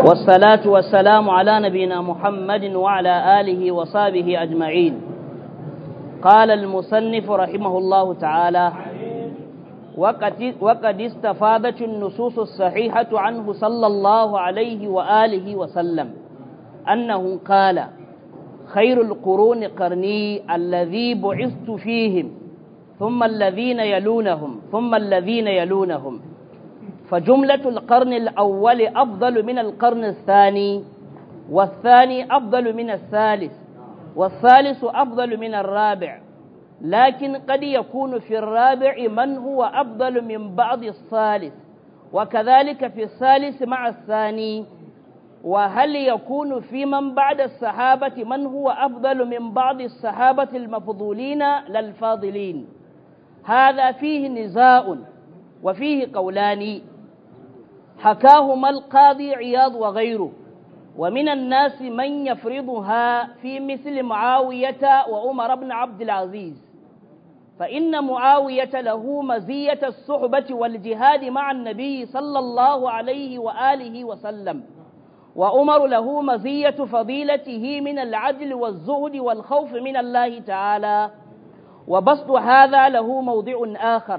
والصلاة والسلام على نبينا محمد وعلى آله وصحبه أجمعين قال المصنف رحمه الله تعالى وقد, وقد استفادت النصوص الصحيحة عنه صلى الله عليه وآله وسلم أنه قال خير القرون قرني الذي بعثت فيهم ثم الذين يلونهم ثم الذين يلونهم فجملة القرن الأول أفضل من القرن الثاني والثاني أفضل من الثالث والثالث أفضل من الرابع لكن قد يكون في الرابع من هو أفضل من بعض الثالث وكذلك في الثالث مع الثاني وهل يكون في من بعد الصحابة من هو أفضل من بعض الصحابة المفضولين للفاضلين هذا فيه نزاع وفيه قولان حكاهما القاضي عياض وغيره ومن الناس من يفرضها في مثل معاوية وعمر بن عبد العزيز فإن معاوية له مزية الصحبة والجهاد مع النبي صلى الله عليه وآله وسلم وعمر له مزية فضيلته من العدل والزهد والخوف من الله تعالى وبسط هذا له موضع آخر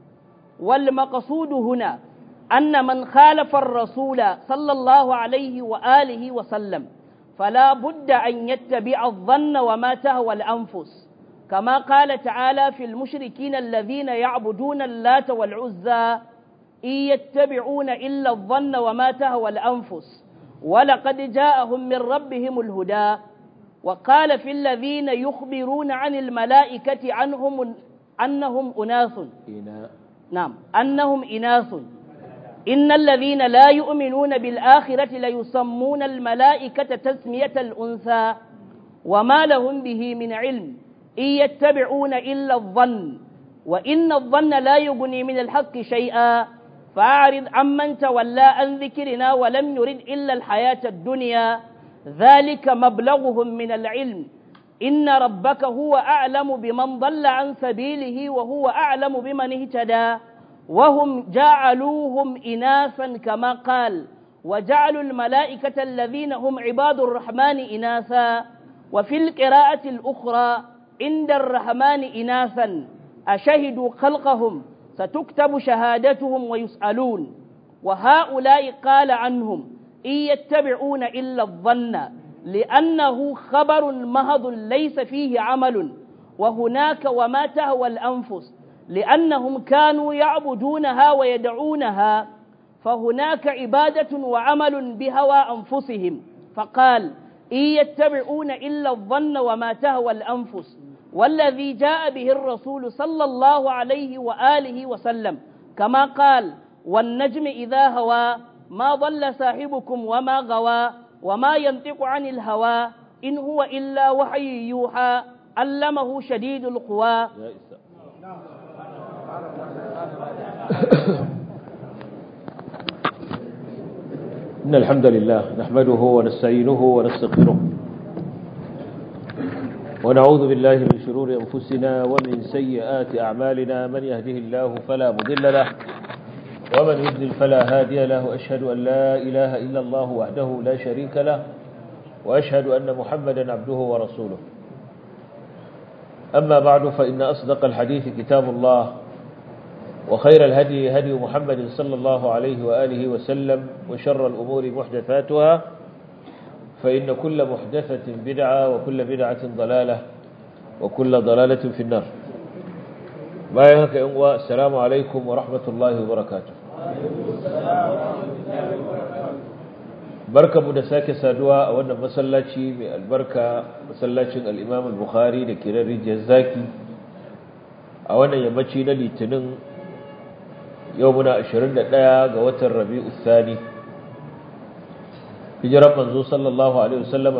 والمقصود هنا أن من خالف الرسول صلى الله عليه وآله وسلم فلا بد أن يتبع الظن وما تهوى الأنفس كما قال تعالى في المشركين الذين يعبدون اللات والعزى إن يتبعون إلا الظن وما تهوى الأنفس ولقد جاءهم من ربهم الهدى وقال في الذين يخبرون عن الملائكة عنهم أنهم أناث نعم أنهم إناث إن الذين لا يؤمنون بالآخرة ليسمون الملائكة تسمية الأنثى وما لهم به من علم إن يتبعون إلا الظن وإن الظن لا يغني من الحق شيئا فأعرض عمن تولى عن ذكرنا ولم يرد إلا الحياة الدنيا ذلك مبلغهم من العلم إن ربك هو أعلم بمن ضل عن سبيله وهو أعلم بمن اهتدى وهم جعلوهم إناثا كما قال وجعلوا الملائكة الذين هم عباد الرحمن إناثا وفي القراءة الأخرى عند الرحمن إناثا أشهدوا خلقهم ستكتب شهادتهم ويسألون وهؤلاء قال عنهم إن يتبعون إلا الظن لأنه خبر مهض ليس فيه عمل وهناك وما تهوى الأنفس لأنهم كانوا يعبدونها ويدعونها فهناك عبادة وعمل بهوى أنفسهم فقال إن يتبعون إلا الظن وما تهوى الأنفس والذي جاء به الرسول صلى الله عليه وآله وسلم كما قال والنجم إذا هوى ما ضل صاحبكم وما غوى وما ينطق عن الهوى إن هو إلا وحي يوحى علمه شديد القوى إن الحمد لله نحمده ونستعينه ونستغفره ونعوذ بالله من شرور أنفسنا ومن سيئات أعمالنا من يهده الله فلا مضل له ومن يضلل فلا هادي له أشهد أن لا إله إلا الله وحده لا شريك له وأشهد أن محمدا عبده ورسوله أما بعد فإن أصدق الحديث كتاب الله وخير الهدي هدي محمد صلى الله عليه وآله وسلم وشر الأمور محدثاتها فإن كل محدثة بدعة وكل بدعة ضلالة وكل ضلالة في النار بايهك أنواء السلام عليكم ورحمة الله وبركاته barka mu da sake saduwa a wannan masallaci mai albarka masallacin al-Imam al-Bukhari da kiran rijiyar zaki a wannan yammaci na litinin yau muna 21 ga watan Rabi'u Thani hijiran manzo sallallahu alaihi wasallam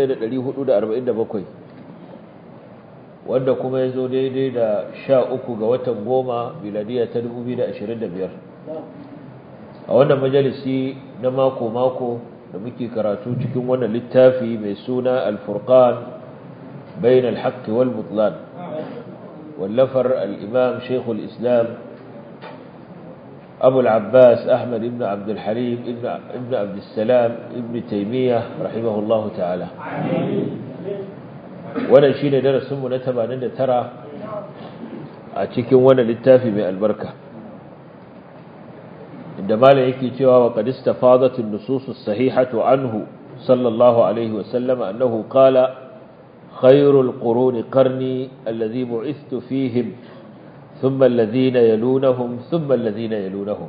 1447 wanda kuma ya zo daidai da 13 ga watan goma miladiya ta 2025 a wannan majalisi na mako-mako da muke karatu cikin wannan littafi mai suna al-furqan bain al-haqq wal butlan wallafar al-imam shaykhul islam أبو العباس أحمد بن عبد الحليم ابن, ابن عبد السلام ابن تيمية رحمه الله تعالى wannan shine darasin mu na 89 a cikin wannan littafi mai albarka inda malai yake cewa wa qad istafadat an-nusus as-sahihatu anhu sallallahu alaihi wa sallam annahu qala khayrul quruni qarni alladhi bu'ithtu fihim thumma alladhina yalunhum thumma alladhina yalunhum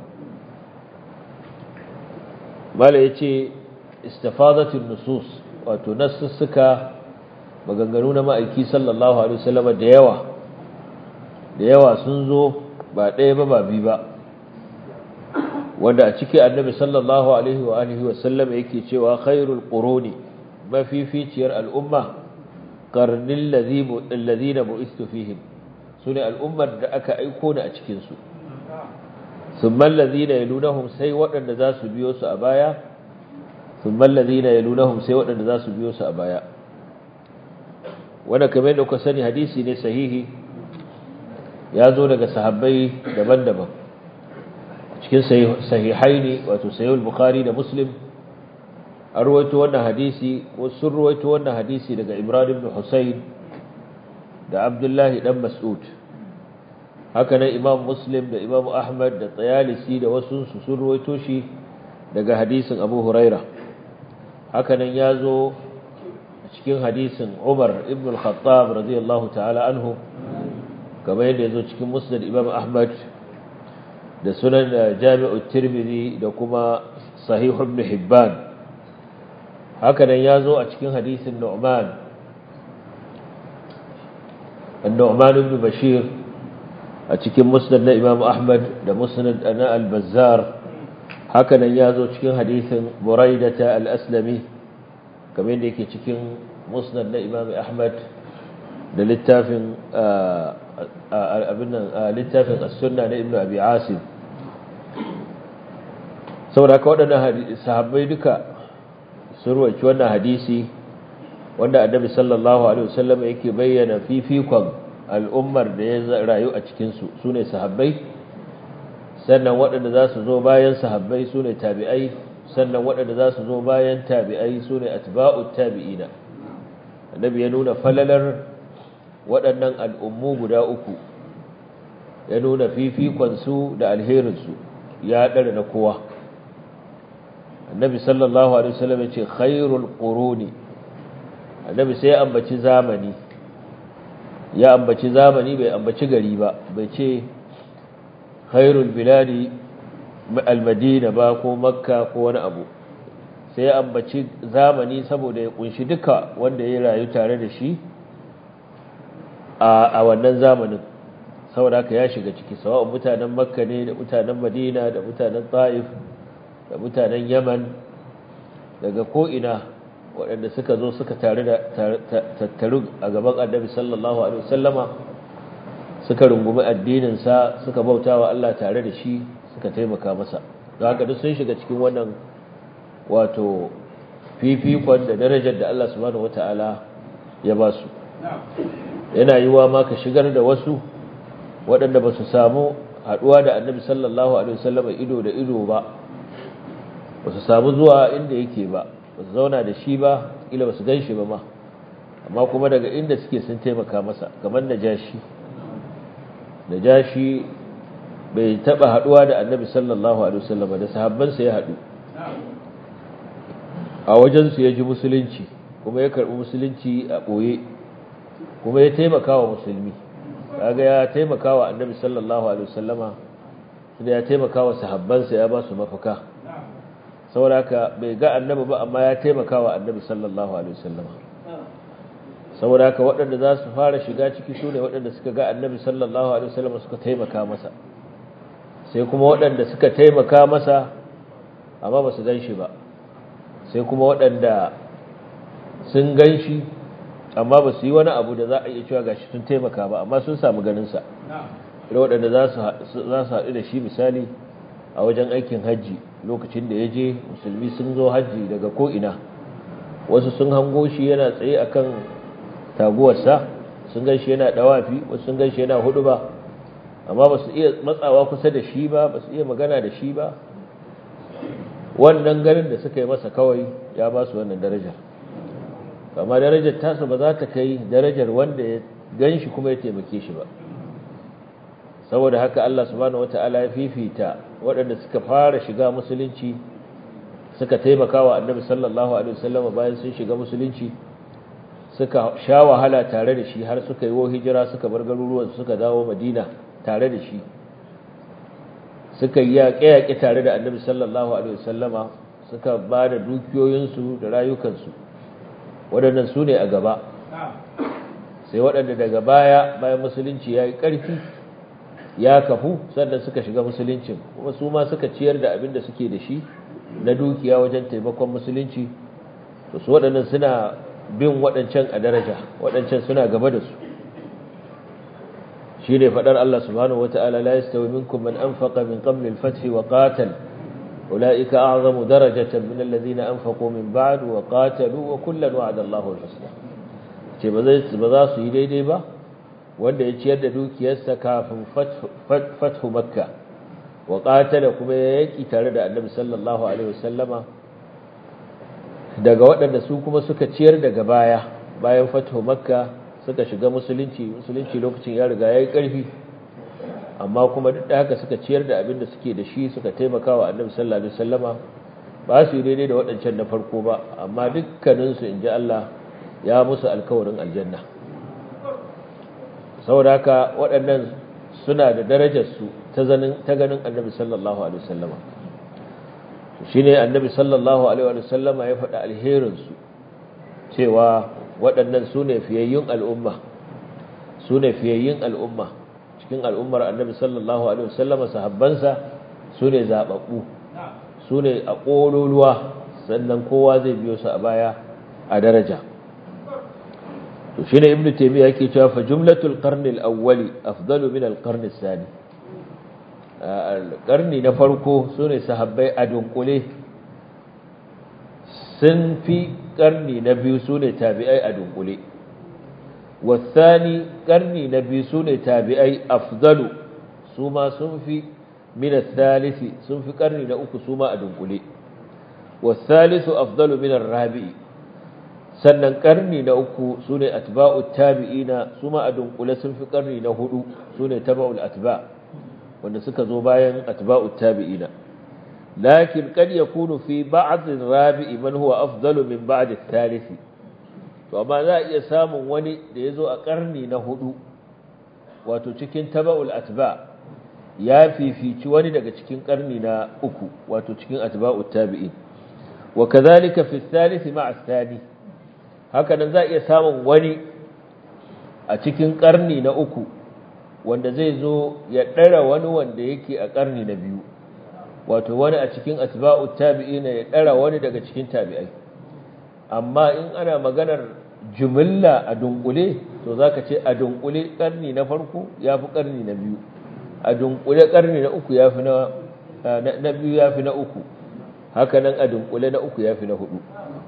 malai yace istafadat an-nusus wato nasussuka maganganu na ma'aiki sallallahu alaihi wasallam da yawa da yawa sun zo ba ɗaya ba ba bi ba wanda a ciki annabi sallallahu alaihi wa alihi wasallam yake cewa khairul quruni mafificiyar al'umma qarnil ladina bu'istu fihim sune al'ummar da aka aiko ni a cikin su thumma alladhina yalunhum sai waɗanda za su biyo su a baya thumma alladhina yalunhum sai waɗanda za su biyo su a baya wanda kamar yadda kuka sani hadisi ne sahihi ya zo daga sahabbai daban-daban cikin sahihai ne wato sahihul bukhari da muslim an ruwaito wannan hadisi wasu ruwaito wannan hadisi daga imran ibn husayn da abdullahi dan mas'ud haka nan imam muslim da imam ahmad da tsayalisi da wasu su sun ruwaito shi daga hadisin abu huraira haka nan ya zo cikin hadisin Umar ibn al-Khattab radiyallahu ta'ala anhu kamar yadda yazo cikin Musnad Imam Ahmad da Sunan Jami'u Tirmidhi da kuma Sahih Ibn Hibban haka nan yazo a cikin hadisin Nu'man An-Nu'man ibn Bashir a cikin Musnad na Imam Ahmad da Musnad na Al-Bazzar haka nan yazo cikin hadisin Buraidah al-Aslami kamar da yake cikin musnad na imam ahmad da littafin littafin as-sunna na ibnu abi asim saboda haka waɗannan sahabbai duka sun ruwaci wannan hadisi wanda annabi sallallahu alaihi wasallam yake bayyana fifikon al'ummar da ya rayu a cikin su sune sahabbai sannan waɗanda za su zo bayan sahabbai sune tabi'ai sannan waɗanda za su zo bayan tabi'ai su ne atba'ut tabi'ina annabi ya nuna falalar waɗannan al'ummu guda uku ya nuna fifikonsu da alherinsu ya ɗara na kowa annabi sallallahu alaihi wasallam ya ce khairul quruni annabi sai ya ambaci zamani ya ambaci zamani bai ambaci gari ba bai ce khairul biladi al-madina ba ko makka ko wani abu sai ya ambaci zamani saboda ya kunshi duka wanda ya rayu tare da shi a wannan zamanin saboda haka ya shiga ciki sawa'un mutanen makka ne da mutanen madina da mutanen ta'if da mutanen yaman daga ko'ina waɗanda suka zo suka tare da tattaru a gaban annabi sallallahu alaihi wasallama suka rungumi addininsa suka bauta wa Allah tare da shi suka taimaka masa don haka duk sun shiga cikin wannan wato fifikon da darajar da Allah subhanahu wata'ala ya ba su yana yiwa ma ka shigar da wasu waɗanda ba su samu haɗuwa da annabi sallallahu alaihi wasallam ido da ido ba ba su samu zuwa inda yake ba ba su zauna da shi ba kila ba su gan shi ba ma amma kuma daga inda suke sun taimaka masa kamar najashi najashi bai taba haduwa da annabi sallallahu alaihi wasallam da sahabbansa ya hadu a wajensu ya ji musulunci kuma ya karbi musulunci a boye kuma ya taimaka wa musulmi kaga ya taimaka wa annabi sallallahu alaihi wasallama sai ya taimaka wa sahabbansa ya ba su mafaka saboda haka bai ga annabi ba amma ya taimaka wa annabi sallallahu alaihi wasallama saboda haka waɗanda za su fara shiga ciki su ne waɗanda suka ga annabi sallallahu alaihi wasallama suka taimaka masa sai kuma waɗanda suka taimaka masa amma ba su gan shi ba sai kuma waɗanda sun gan shi amma ba su yi wani abu da za a iya cewa gashi sun taimaka ba amma sun samu ganinsa da waɗanda za su haɗu da shi misali a wajen aikin hajji lokacin da ya je musulmi sun zo hajji daga ko'ina wasu sun hango shi yana tsaye a kan taguwarsa sun gan shi yana ɗawafi wasu sun gan shi yana hudu ba amma ba su iya matsawa kusa da shi ba ba su iya magana da shi ba wannan ganin da suka yi masa kawai ya ba su wannan darajar amma darajar tasa ba za ta kai darajar wanda ya gan shi kuma ya taimake shi ba saboda haka Allah subhanahu wata'ala ya fifita waɗanda suka fara shiga musulunci suka taimaka wa annabi sallallahu alaihi wasallam bayan sun shiga musulunci suka sha wahala tare da shi har suka yi wo hijira suka bar garuruwan suka dawo madina tare da shi suka yi yaƙe-yaƙe tare da annabi sallallahu alaihi wasallama suka ba da dukiyoyinsu da rayukansu waɗannan su ne a gaba sai waɗanda daga baya bayan musulunci ya yi ƙarfi ya kafu sannan suka shiga musuluncin kuma su ma suka ciyar da abin da suke da shi na dukiya wajen taimakon musulunci to su waɗannan suna bin waɗancan a daraja waɗancan suna gaba da su shi ne faɗar Allah subhanahu wa ta'ala la yastawi minkum man anfaqa min qabli al-fath wa qatal ulaika a'zamu darajatan min alladhina anfaqu min ba'd wa qatalu wa kullan wa'ada Allahu al-husna ce ba zai ba za su yi daidai ba wanda ya ciyar da dukiyarsa kafin fathu makka wa qatala kuma ya yaki tare da annabi sallallahu alaihi wasallama daga waɗanda su kuma suka ciyar daga baya bayan fathu makka suka shiga musulunci musulunci lokacin ya riga yayi ƙarfi amma kuma duk da haka suka ciyar da abin da suke da shi suka taimaka wa annabi sallallahu alaihi wasallama ba su yi daidai da waɗancan na farko ba amma dukkaninsu in ji Allah ya musu alkawarin aljanna saboda haka waɗannan suna da darajarsu ta ganin annabi sallallahu alaihi wasallama shi ne annabi sallallahu alaihi wasallama ya faɗa alherinsu cewa waɗannan su ne fiyayyun al'umma su ne fiyayyun al'umma cikin al'ummar annabi sallallahu alaihi wasallama sahabbansa su ne zaɓaɓɓu su ne a ƙololuwa sannan kowa zai biyo su a baya a daraja to shine ibnu taymiya yake cewa fa jumlatul qarni al-awwali afdalu min al-qarni ath-thani al-qarni na farko sune sahabbai a dunkule sun fi qarni na biyu sune tabi'ai a dunkule والثاني qarni na biyu sune tabi'ai afdalu suma sun fi min ath-thalith sun fi qarni na uku suma a dunkule والثالث afdalu min ar-rabi'i sannan karni na uku su ne atba'ut tabi'ina su ma a dunkule sun fi karni na hudu su ne taba'ul atba wanda suka zo bayan atba'ut tabi'ina lakin kad yakunu fi ba'd rabi'i man huwa afdalu min ba'd ath-thalith to amma za a iya samun wani da yazo a karni na hudu wato cikin taba'ul atba ya fifici wani daga cikin karni na uku wato cikin atba'ut tabi'in wa kadhalika fi ath-thalith ma'a ath-thani haka nan za a iya samun wani a cikin ƙarni na uku wanda zai zo ya ɗara wani wanda yake a ƙarni na biyu wato wani a cikin atba'u tabi'ina ya ɗara wani daga cikin tabi'ai amma in ana maganar jumilla a dunkule to za ka ce a dunkule ƙarni na farko ya fi ƙarni na biyu a dunkule ƙarni na uku ya fi na biyu ya fi na uku haka nan a dunkule na uku ya fi na hudu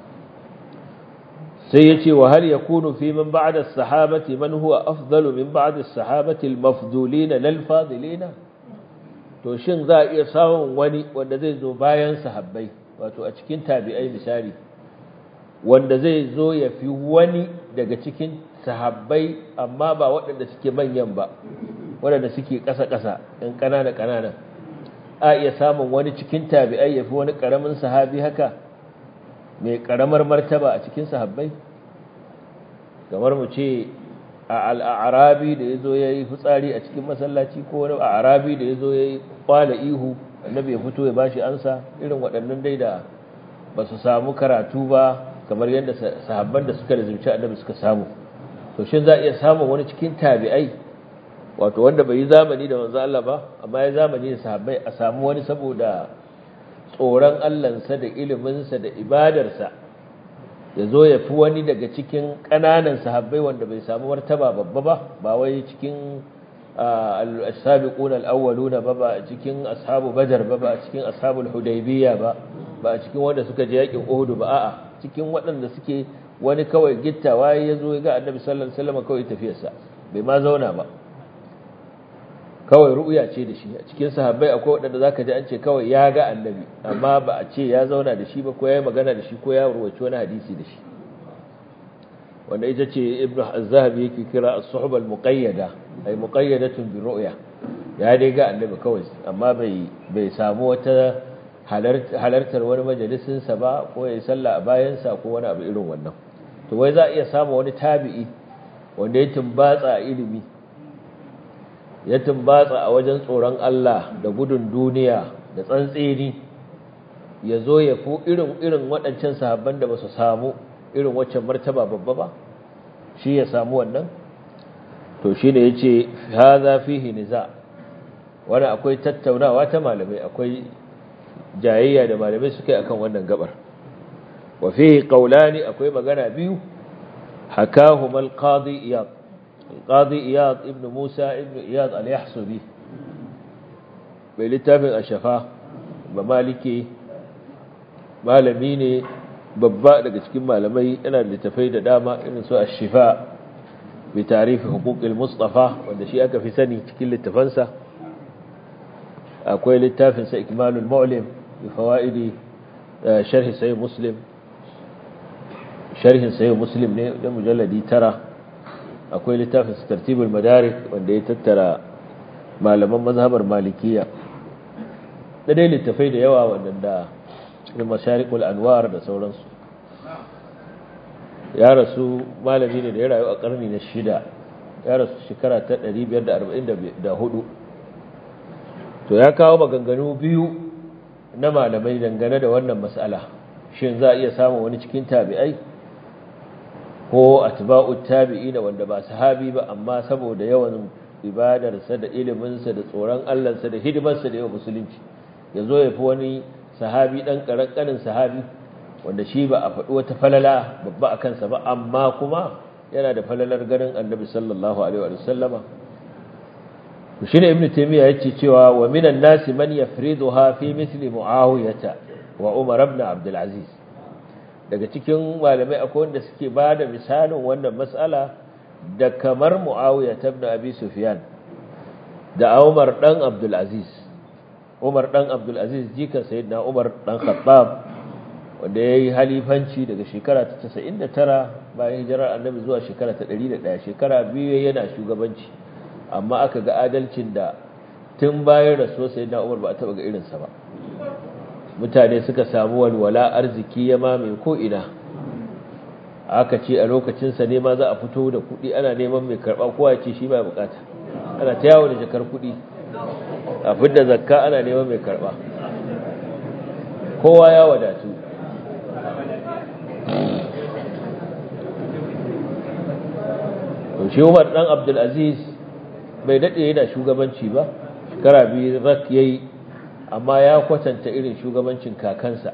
sai ya ce wa hal ya kunu fi man ba'da sahabati man huwa afdalu min ba'da sahabati al-mafdulina lal fadilina to shin za a iya samun wani wanda zai zo bayan sahabbai wato a cikin tabi'ai misali wanda zai zo ya fi wani daga cikin sahabbai amma ba waɗanda suke manyan ba waɗanda suke ƙasa-ƙasa ɗan ƙanana-ƙanana a iya samun wani cikin tabi'ai ya fi wani ƙaramin sahabi haka mai ƙaramar martaba a cikin sahabbai kamar mu ce a al'arabi da ya zo ya yi fitsari a cikin masallaci ko wani arabi da ya zo ya yi kwala ihu annabi ya fito ya ba shi ansa irin waɗannan dai da ba su samu karatu ba kamar yadda sahabban da suka rizumci annabi suka samu to shin za a iya samun wani cikin tabi'ai wato wanda bai yi zamani da manzo Allah ba amma ya zamani da sahabbai a samu wani saboda tsoron Allahnsa da iliminsa da ibadarsa ya zo ya fi wani daga cikin ƙananan sahabbai wanda bai samu martaba babba ba ba wai cikin al-sabiqun al-awwaluna ba ba cikin ashabu badar ba ba cikin ashabul hudaybiyya ba ba cikin wanda suka je yakin uhud ba a'a cikin waɗanda suke wani kawai gittawa ya zo ya ga annabi sallallahu alaihi wasallam kawai tafiyarsa bai ma zauna ba kawai ru'ya ce da shi a cikin sahabbai akwai waɗanda zaka ji an ce kawai ya ga annabi amma ba a ce ya zauna da shi ba ko ya yi magana da shi ko ya ruwaci wani hadisi da shi wanda ita ce ibnu az-zahabi yake kira as-suhba al-muqayyada ay muqayyadatun bi ru'ya ya dai ga annabi kawai amma bai bai samu wata halartar wani majalisin sa ba ko ya sallah a bayan sa ko wani abu irin wannan to wai za a iya samu wani tabi'i wanda ya tumbatsa a ilimi ya tumbatsa a wajen tsoron Allah da gudun duniya da tsantseni ya zo ya fi irin irin waɗancan sahabban da ba su samu irin waccan martaba babba ba shi ya samu wannan to shi ne ya ce haza fihi niza wani akwai tattaunawa ta malamai akwai jayayya da malamai suka yi akan wannan gabar wa fihi qawlani akwai magana biyu hakahuma al-qadi iyad al-qadi iyad ibn musa ibn iyad al-yahsubi bai littafin ashafa ba maliki malami ne babba daga cikin malamai yana da littafai da dama irin su ash-shifa bi tarihi huquqil mustafa wanda shi aka fi sani cikin littafansa akwai littafin sa ikmalul mu'lim bi fawaidi sharh sahih muslim sharhin sahih muslim ne da mujalladi tara akwai littafin sa tartibul madarik wanda ya tattara malaman mazhabar malikiya da dai littafai da yawa wanda irin masharikul anwar da sauransu ya rasu malami ne da ya rayu a karni na shida ya rasu shekara ta 544 to ya kawo maganganu biyu na malamai dangane da wannan matsala shin za a iya samun wani cikin tabi'ai ko atba'ut tabi'ina wanda ba sahabi ba amma saboda yawan ibadarsa da iliminsa da tsoron Allahnsa da hidimarsa da yawan musulunci ya zo ya fi wani sahabi ɗan ƙaranƙanin sahabi wanda shi ba a faɗi wata falala babba a kansa ba amma kuma yana da falalar ganin annabi sallallahu alaihi wa sallama shi ne ibnu taymiya yace cewa wa minan nasi man yafriduha fi mithli muawiyata wa umar ibn abdul aziz daga cikin malamai akwai wanda suke bada misalin wannan mas'ala da kamar muawiya ibn abi sufyan da umar dan abdul aziz Umar ɗan Abdulaziz jikan Sayyidina Umar ɗan Khattab wanda ya yi halifanci daga shekara ta 99 bayan hijirar annabi zuwa shekara ta 101 shekara biyu yana shugabanci amma aka ga adalcin da tun bayan rasuwar Sayyidina Umar ba a taɓa ga irinsa ba mutane suka samu walwala arziki ya mamaye ko ina aka ce a lokacinsa ne ma za a fito da kuɗi ana neman mai karɓa kowa ya ce shi ba bukata ana ta yawo da jakar kuɗi a fidda zakka ana neman mai karba kowa ya wadatu shi umar dan abdulaziz bai daɗe yana shugabanci ba shekara biyu rak yayi amma ya kwatanta irin shugabancin kakansa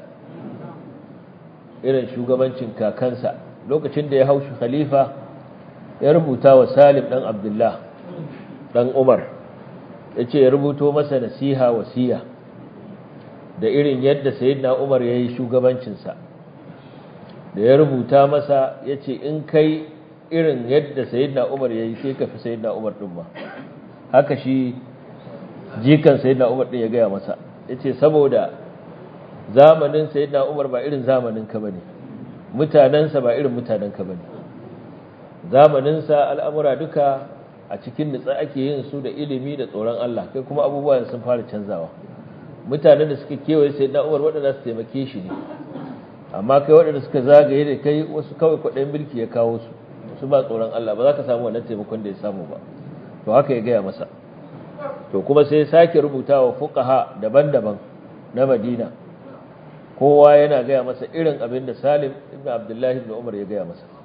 irin shugabancin kakansa lokacin da ya haushi khalifa ya rubuta wa salim dan abdullah dan umar ya ce ya rubuto masa nasiha wasiya da irin yadda sayyidina umar ya yi shugabancinsa da ya rubuta masa ya ce in kai irin yadda sayyidina umar ya yi sai ka fi sayyidina umar ɗin ba haka shi jikan sayyidina umar ɗin ya gaya masa ya ce saboda zamanin sayyidina umar ba irin zamanin ka bane mutanensa ba irin mutanen ka bane zamaninsa al'amura duka a cikin nutsa ake yin su da ilimi da tsoron Allah kai kuma abubuwan sun fara canzawa mutanen da suka kewaye sai da Umar waɗanda su taimake shi ne amma kai waɗanda suka zagaye da kai wasu kawai kwaɗayin mulki ya kawo su su ba tsoron Allah ba za ka samu wannan taimakon da ya samu ba to haka ya gaya masa to kuma sai ya sake rubuta wa fuqaha daban-daban na Madina kowa yana gaya masa irin abin da Salim ibn Abdullahi ibn Umar ya gaya masa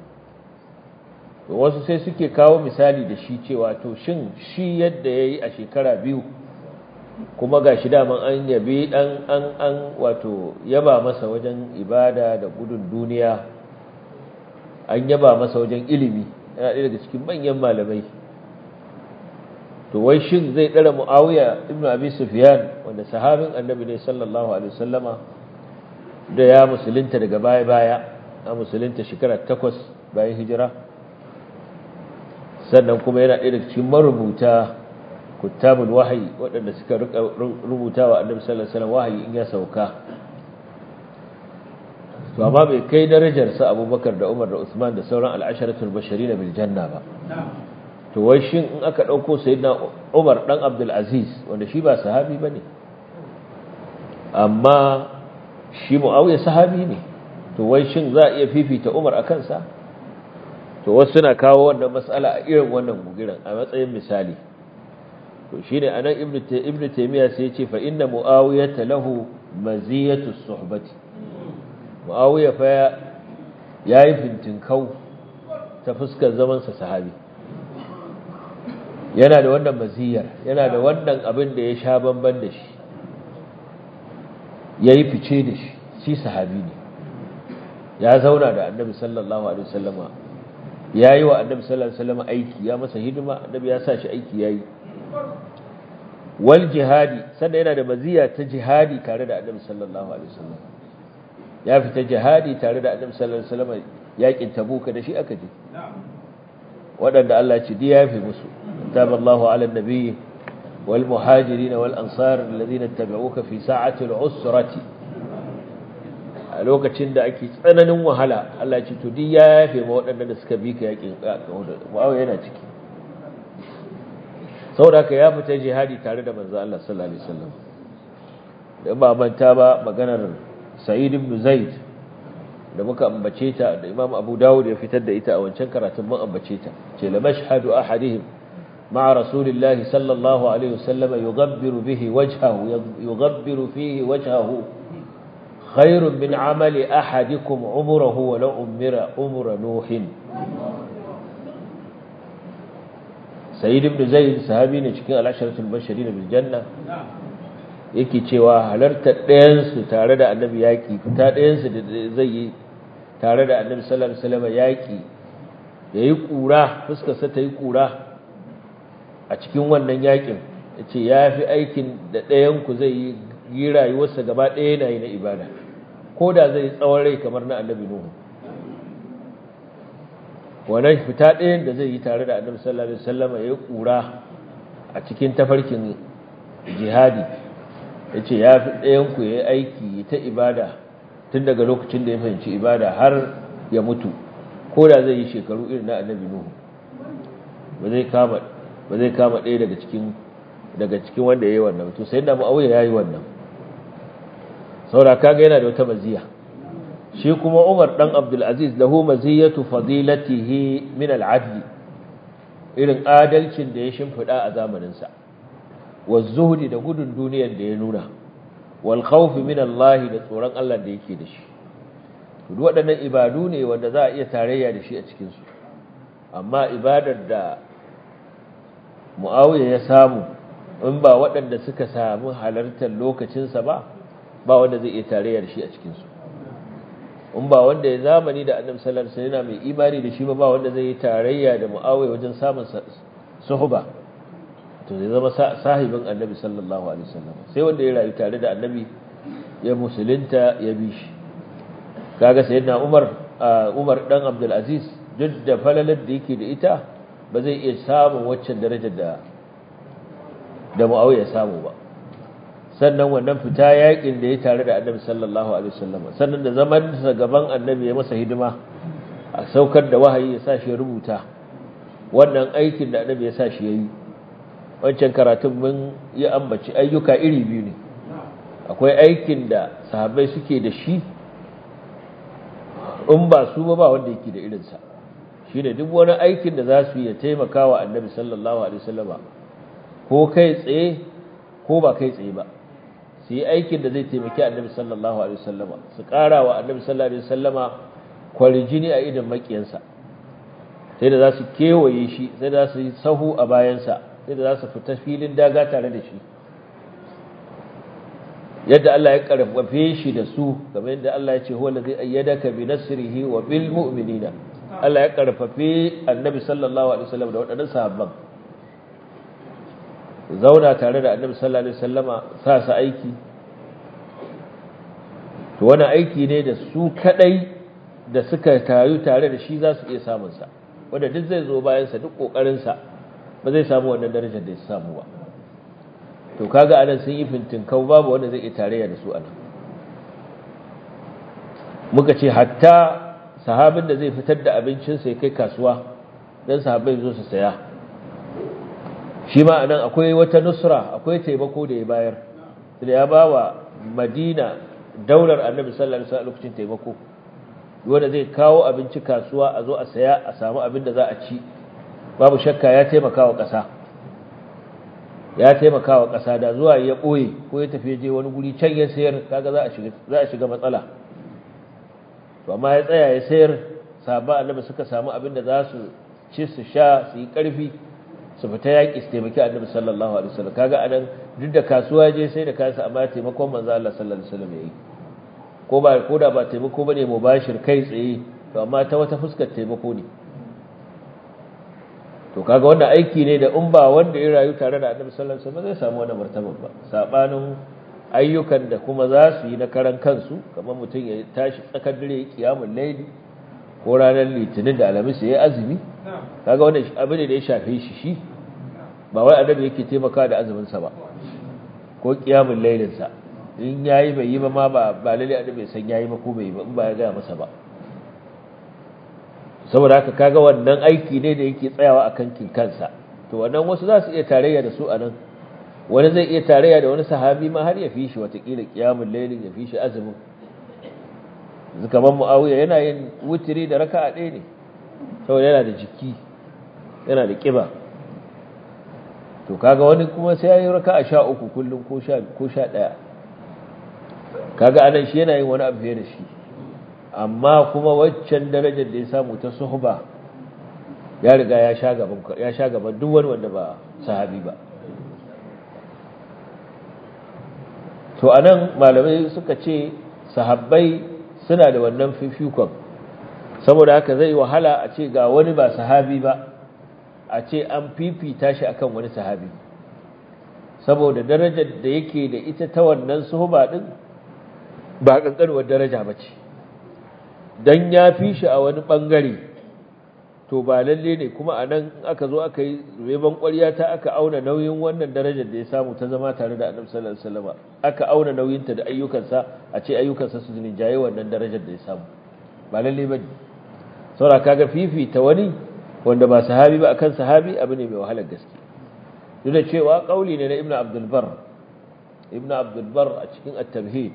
wasu sai suke kawo misali da shi cewa to shin shi yadda ya yi a shekara biyu kuma ga shi daman an yabi an an an wato yaba masa wajen ibada da gudun duniya an yaba masa wajen ilimi yana ɗaya daga cikin manyan malamai to wai shin zai ɗara mu'awiya ibn abi sufyan wanda sahabin annabi ne sallallahu alaihi wasallama da ya musulunta daga baya baya a musulunta shekara takwas bayan hijira sannan kuma yana ɗaya daga cikin marubuta kuttabul wahayi waɗanda suka rubuta wa annabi sallallahu alaihi wasallam wahayi in ya sauka to amma bai kai darajar sa Abubakar da Umar da Usman da sauran al'asharatul bashirin bil janna ba to wai shin in aka dauko sayyidina Umar dan Abdul Aziz wanda shi ba sahabi bane amma shi Muawiya sahabi ne to wai shin za a iya fifita Umar akan sa to wasu suna kawo wannan mas'ala a irin wannan gugiran a matsayin misali to shine anan ibnu ibnu taymiya sai ya ce fa inna muawiyata lahu maziyatu suhbati muawiya fa yayi fintinkau ta fuskar zaman sa sahabi yana da wannan maziyar yana da wannan abin da ya sha bamban da shi yayi fice da shi shi sahabi ne ya zauna da annabi sallallahu alaihi wasallama yayi wa annabi sallallahu alaihi wasallama aiki ya masa hidima annabi ya sa shi aiki yayi wal jihadi sannan yana da maziya ta jihadi tare da annabi sallallahu alaihi wasallam ya fita jihadi tare da annabi sallallahu alaihi wasallam yakin tabuka da shi aka je waɗanda Allah ce di yafi musu taballahu ala nabiyyi wal muhajirin wal ansar alladhina tabi'uka fi sa'ati al usrati a lokacin da ake tsananin wahala Allah ce to di yafi ma waɗanda da suka bi ka yakin Muawiya yana ciki saboda haka ya fita jihadi tare da manzo Allah sallallahu alaihi wasallam da ba manta ba maganar Sa'id ibn Zaid da muka ambace ta da Imam Abu Dawud ya fitar da ita a wancan karatun mun ambace ta ce la mashhadu ahadihim مع رسول الله صلى الله عليه وسلم يغبر به وجهه يغبر فيه وجهه خير من عمل أحدكم عمره ولو أمر عمر نوح سيد بن زيد sahabi ne cikin al'asharatul bashirin bil janna yake cewa halartar ɗayansu tare da annabi yaƙi fita ɗayansu da zai yi tare da annabi sallallahu alaihi wasallam yaƙi yayi ƙura fuskarsa ta yi ƙura a cikin wannan yaƙin yace yafi aikin da ɗayanku zai yi yi rayuwarsa gaba ɗaya yana yi na ibada ko da zai tsawon rai kamar na annabi nuhu wannan fita ɗayan da zai yi tare da annabi sallallahu alaihi wasallam ya kura a cikin tafarkin jihadi yace ya fi ɗayan ku yayi aiki ta ibada tun daga lokacin da ya fahimci ibada har ya mutu ko da zai yi shekaru irin na annabi nuhu ba zai kama ba zai kama ɗaya daga cikin daga cikin wanda yayi wannan to sai da muawiya yayi wannan saboda kaga yana da wata maziya shi kuma Umar dan Abdul Aziz lahu maziyatu fadilatihi min al-adl irin adalcin da ya shimfida a zamanin sa zuhdi da gudun duniyar da ya nuna wal khawf min Allah da tsoron Allah da yake da shi duk waɗannan ibadu ne wanda za a iya tarayya da shi a cikin su amma ibadar da Muawiya ya samu in ba waɗanda suka samu halartar lokacinsa ba ba wanda zai iya tarayya da shi a cikin su in ba wanda ya zamani da annabi sallallahu alaihi wasallam mai imani da shi ba ba wanda zai yi tarayya da muawiya wajen samun suhba to zai zama sahibin annabi sallallahu alaihi wasallam sai wanda ya rayu tare da annabi ya musulunta ya bi shi kaga sayyidina umar umar dan abdul aziz duk da falalar da yake da ita ba zai iya samun waccan darajar da da muawiya ya samu ba sannan wannan fita yakin da ya tare da annabi sallallahu alaihi wasallam sannan da zaman sa gaban annabi ya masa hidima a saukar da wahayi ya sa shi rubuta wannan aikin da annabi ya sa shi yayi wancan karatun mun yi ambaci ayyuka iri biyu ne akwai aikin da sahabbai suke da shi in ba su ba ba wanda yake da irinsa shine duk wani aikin da za su yi ya taimaka wa annabi sallallahu alaihi wasallama ko kai tsaye ko ba kai tsaye ba su yi aikin da zai taimaki annabi sallallahu alaihi wasallama su ƙara wa annabi sallallahu alaihi wasallama kwarijini a idan makiyansa sai da za su kewaye shi sai da za su yi sahu a bayansa sai da za su fita filin daga tare da shi yadda Allah ya karfafe shi da su kamar yadda Allah ya ce huwa allazi ayyadaka bi nasrihi wa bil mu'minina Allah ya karfafe annabi sallallahu alaihi wasallam da waɗannan sahabban zauna tare da annabi sallallahu alaihi wasallama sa su aiki to wani aiki ne da su kadai da suka tayu tare da shi za su iya samun sa wanda duk zai zo bayan sa duk kokarin sa ba zai samu wannan darajar da ya samu ba to kaga anan sun yi fintinkau babu wanda zai iya tarayya da su anan muka ce hatta sahabin da zai fitar da abincinsa ya kai kasuwa don sahabbai zo su saya shi ma anan akwai wata nusra akwai taimako da ya bayar da ya ba wa madina daular annabi sallallahu alaihi wasallam lokacin taimako wanda zai kawo abinci kasuwa a zo a saya a samu abin da za a ci babu shakka ya taimaka wa ƙasa ya taimaka wa ƙasa da zuwa ya ɓoye ko ya tafi je wani guri can ya sayar kaga za a shiga za a shiga matsala to amma ya tsaya ya sayar sahaba annabi suka samu abin da za su ci su sha su yi ƙarfi su fita yaƙi su taimaki annabi sallallahu alaihi wasallam kaga anan duk da kasuwa je sai da kansa amma taimakon manzo Allah sallallahu alaihi wasallam yayi ko ba ko da ba taimako bane mubashir kai tsaye to amma ta wata fuskar taimako ne to kaga wannan aiki ne da in ba wanda ya rayu tare da annabi sallallahu alaihi wasallam zai samu wannan martaban ba sabanin ayyukan da kuma za su yi na karan kansu kamar mutum ya tashi tsakar dare ya kiyamul layli ko ranar litinin da alhamis ya yi azumi kaga wannan abin da ya shafe shi shi ba wai annabi yake taimaka da azumin sa ba ko kiyamul laylin sa in yayi bai yi ba ma ba ba lalle annabi bai san yayi ba ko bai yi ba in ba ya ga masa ba saboda haka kaga wannan aiki ne da yake tsayawa a kankin kansa to wannan wasu za su iya tarayya da su a nan wani zai iya tarayya da wani sahabi ma har ya fi shi watakila kiyamun lailin ya fi shi azumin zukaman mu'awiya yana yin wutiri da raka a ɗaya ne saboda yana da jiki yana da ƙiba to kaga wani kuma sai ya yi raka a sha uku kullum ko sha ɗaya kaga anan shi yana yin wani abu fiye da shi amma kuma waccan darajar da ya samu ta suhba ya riga ya sha gaban ya sha gaban duk wani wanda ba sahabi ba to anan malamai suka ce sahabbai suna da wannan fifikon saboda haka zai wahala a ce ga wani ba sahabi ba a ce an fifita shi akan wani sahabi saboda darajar da yake da ita ta wannan suhba din ba kankanuwar daraja ba ce dan ya fi shi a wani bangare to ba lalle ne kuma a nan aka zo aka yi reban ƙwarya ta aka auna nauyin wannan darajar da ya samu ta zama tare da annabi sallallahu alaihi wasallam aka auna nauyinta da ayyukansa a ce ayyukansa su ne jaye wannan darajar da ya samu ba lalle ba ne saboda kaga fifita wani wanda ba sahabi ba akan sahabi abu ne mai wahalar gaske duk da cewa kauli ne na ibnu abdul bar ibnu abdul bar a cikin at-tamhid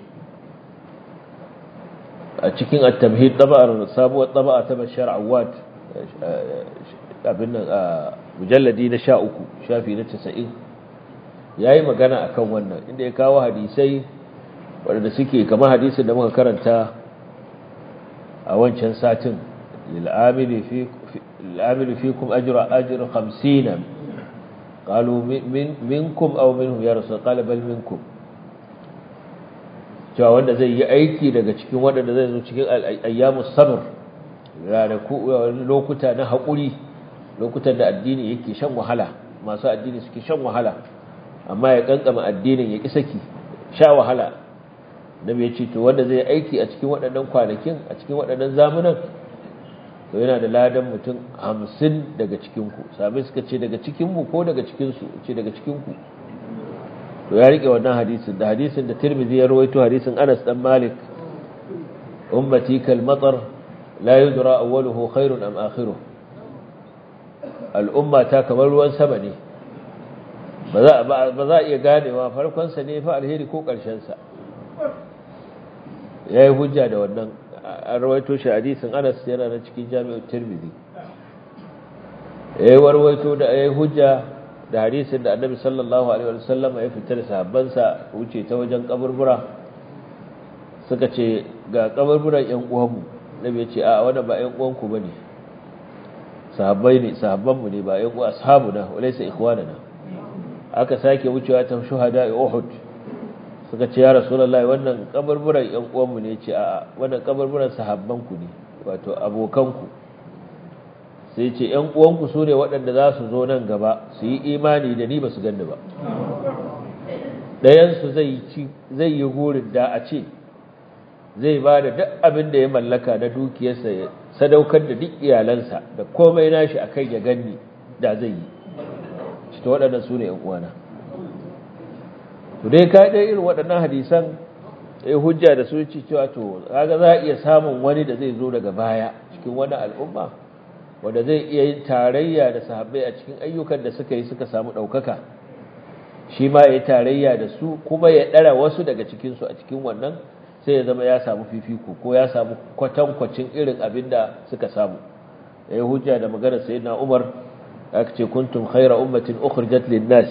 a cikin at-tamhid taba'ar sabuwar taba'a ta bashar awad abin nan a mujalladi na 13 shafi na 90 yayi magana akan wannan inda ya kawo hadisai wanda suke kamar hadisin da muka karanta a wancan satin lil amili fi lil amili fikum ajru ajru 50 قالوا من منكم او منهم يا رسول قال بل منكم cewa wanda zai yi aiki daga cikin waɗanda zai zo cikin ayyamus sabr ranaku lokuta na haƙuri lokutan da addini yake shan wahala masu addini suke shan wahala amma ya kankama addinin ya kisaki sha wahala nabi ya ce to wanda zai aiki a cikin waɗannan kwanakin a cikin waɗannan zamunan to yana da ladan mutum hamsin daga cikinku sami suka ce daga cikinmu ko daga cikinsu ce daga cikinku to ya rike wannan hadisin da hadisin da Tirmidhi ya rawaito hadisin Anas dan Malik ummati kal matar la yudra awwaluhu khairun am akhiruh al umma ta kamar ruwan sama ne ba za ba za iya ganewa farkon sa ne fa alheri ko karshen sa yayi hujja da wannan an rawaito shi hadisin Anas yana na cikin Jami'ut Tirmidhi yayi warwaito da yayi hujja da hadisin da annabi sallallahu alaihi wasallam ya fitar sahabbansa wuce ta wajen kaburbura suka ce ga kaburburan ƴan uwanmu nabi ya ce a wannan ba ƴan uwanku bane sahabbai ne sahabbanmu ne ba ƴan uwa ashabuna walaysa ikhwanana aka sake wucewa ta shuhada Uhud suka ce ya rasulullahi wannan kaburburan ƴan uwanmu ne ce a wannan kaburburan sahabbanku ne wato abokanku sai ce ‘yan uwanku su ne waɗanda za su zo nan gaba su yi imani da ni ba su ganni ba ɗayansu zai yi gurin da a ce zai ba da duk abin da ya mallaka na dukiyarsa ya sadaukar da duk iyalansa da komai nashi a kai ya ganni da zai yi shi ta waɗannan su ne ‘yan uwana to dai ka dai irin waɗannan hadisan sai hujja da su ci cewa to kaga za a iya samun wani da zai zo daga baya cikin wani al'umma wanda zai iya yin tarayya da sahabbai a cikin ayyukan da suka yi suka samu ɗaukaka shi ma ya yi tarayya da su kuma ya ɗara wasu daga cikinsu a cikin wannan sai ya zama ya samu fifiko ko ya samu kwatankwacin irin abin da suka samu ya yi hujja da maganar sai na umar aka ce kuntum khaira ummatin ukhrijat lin-nas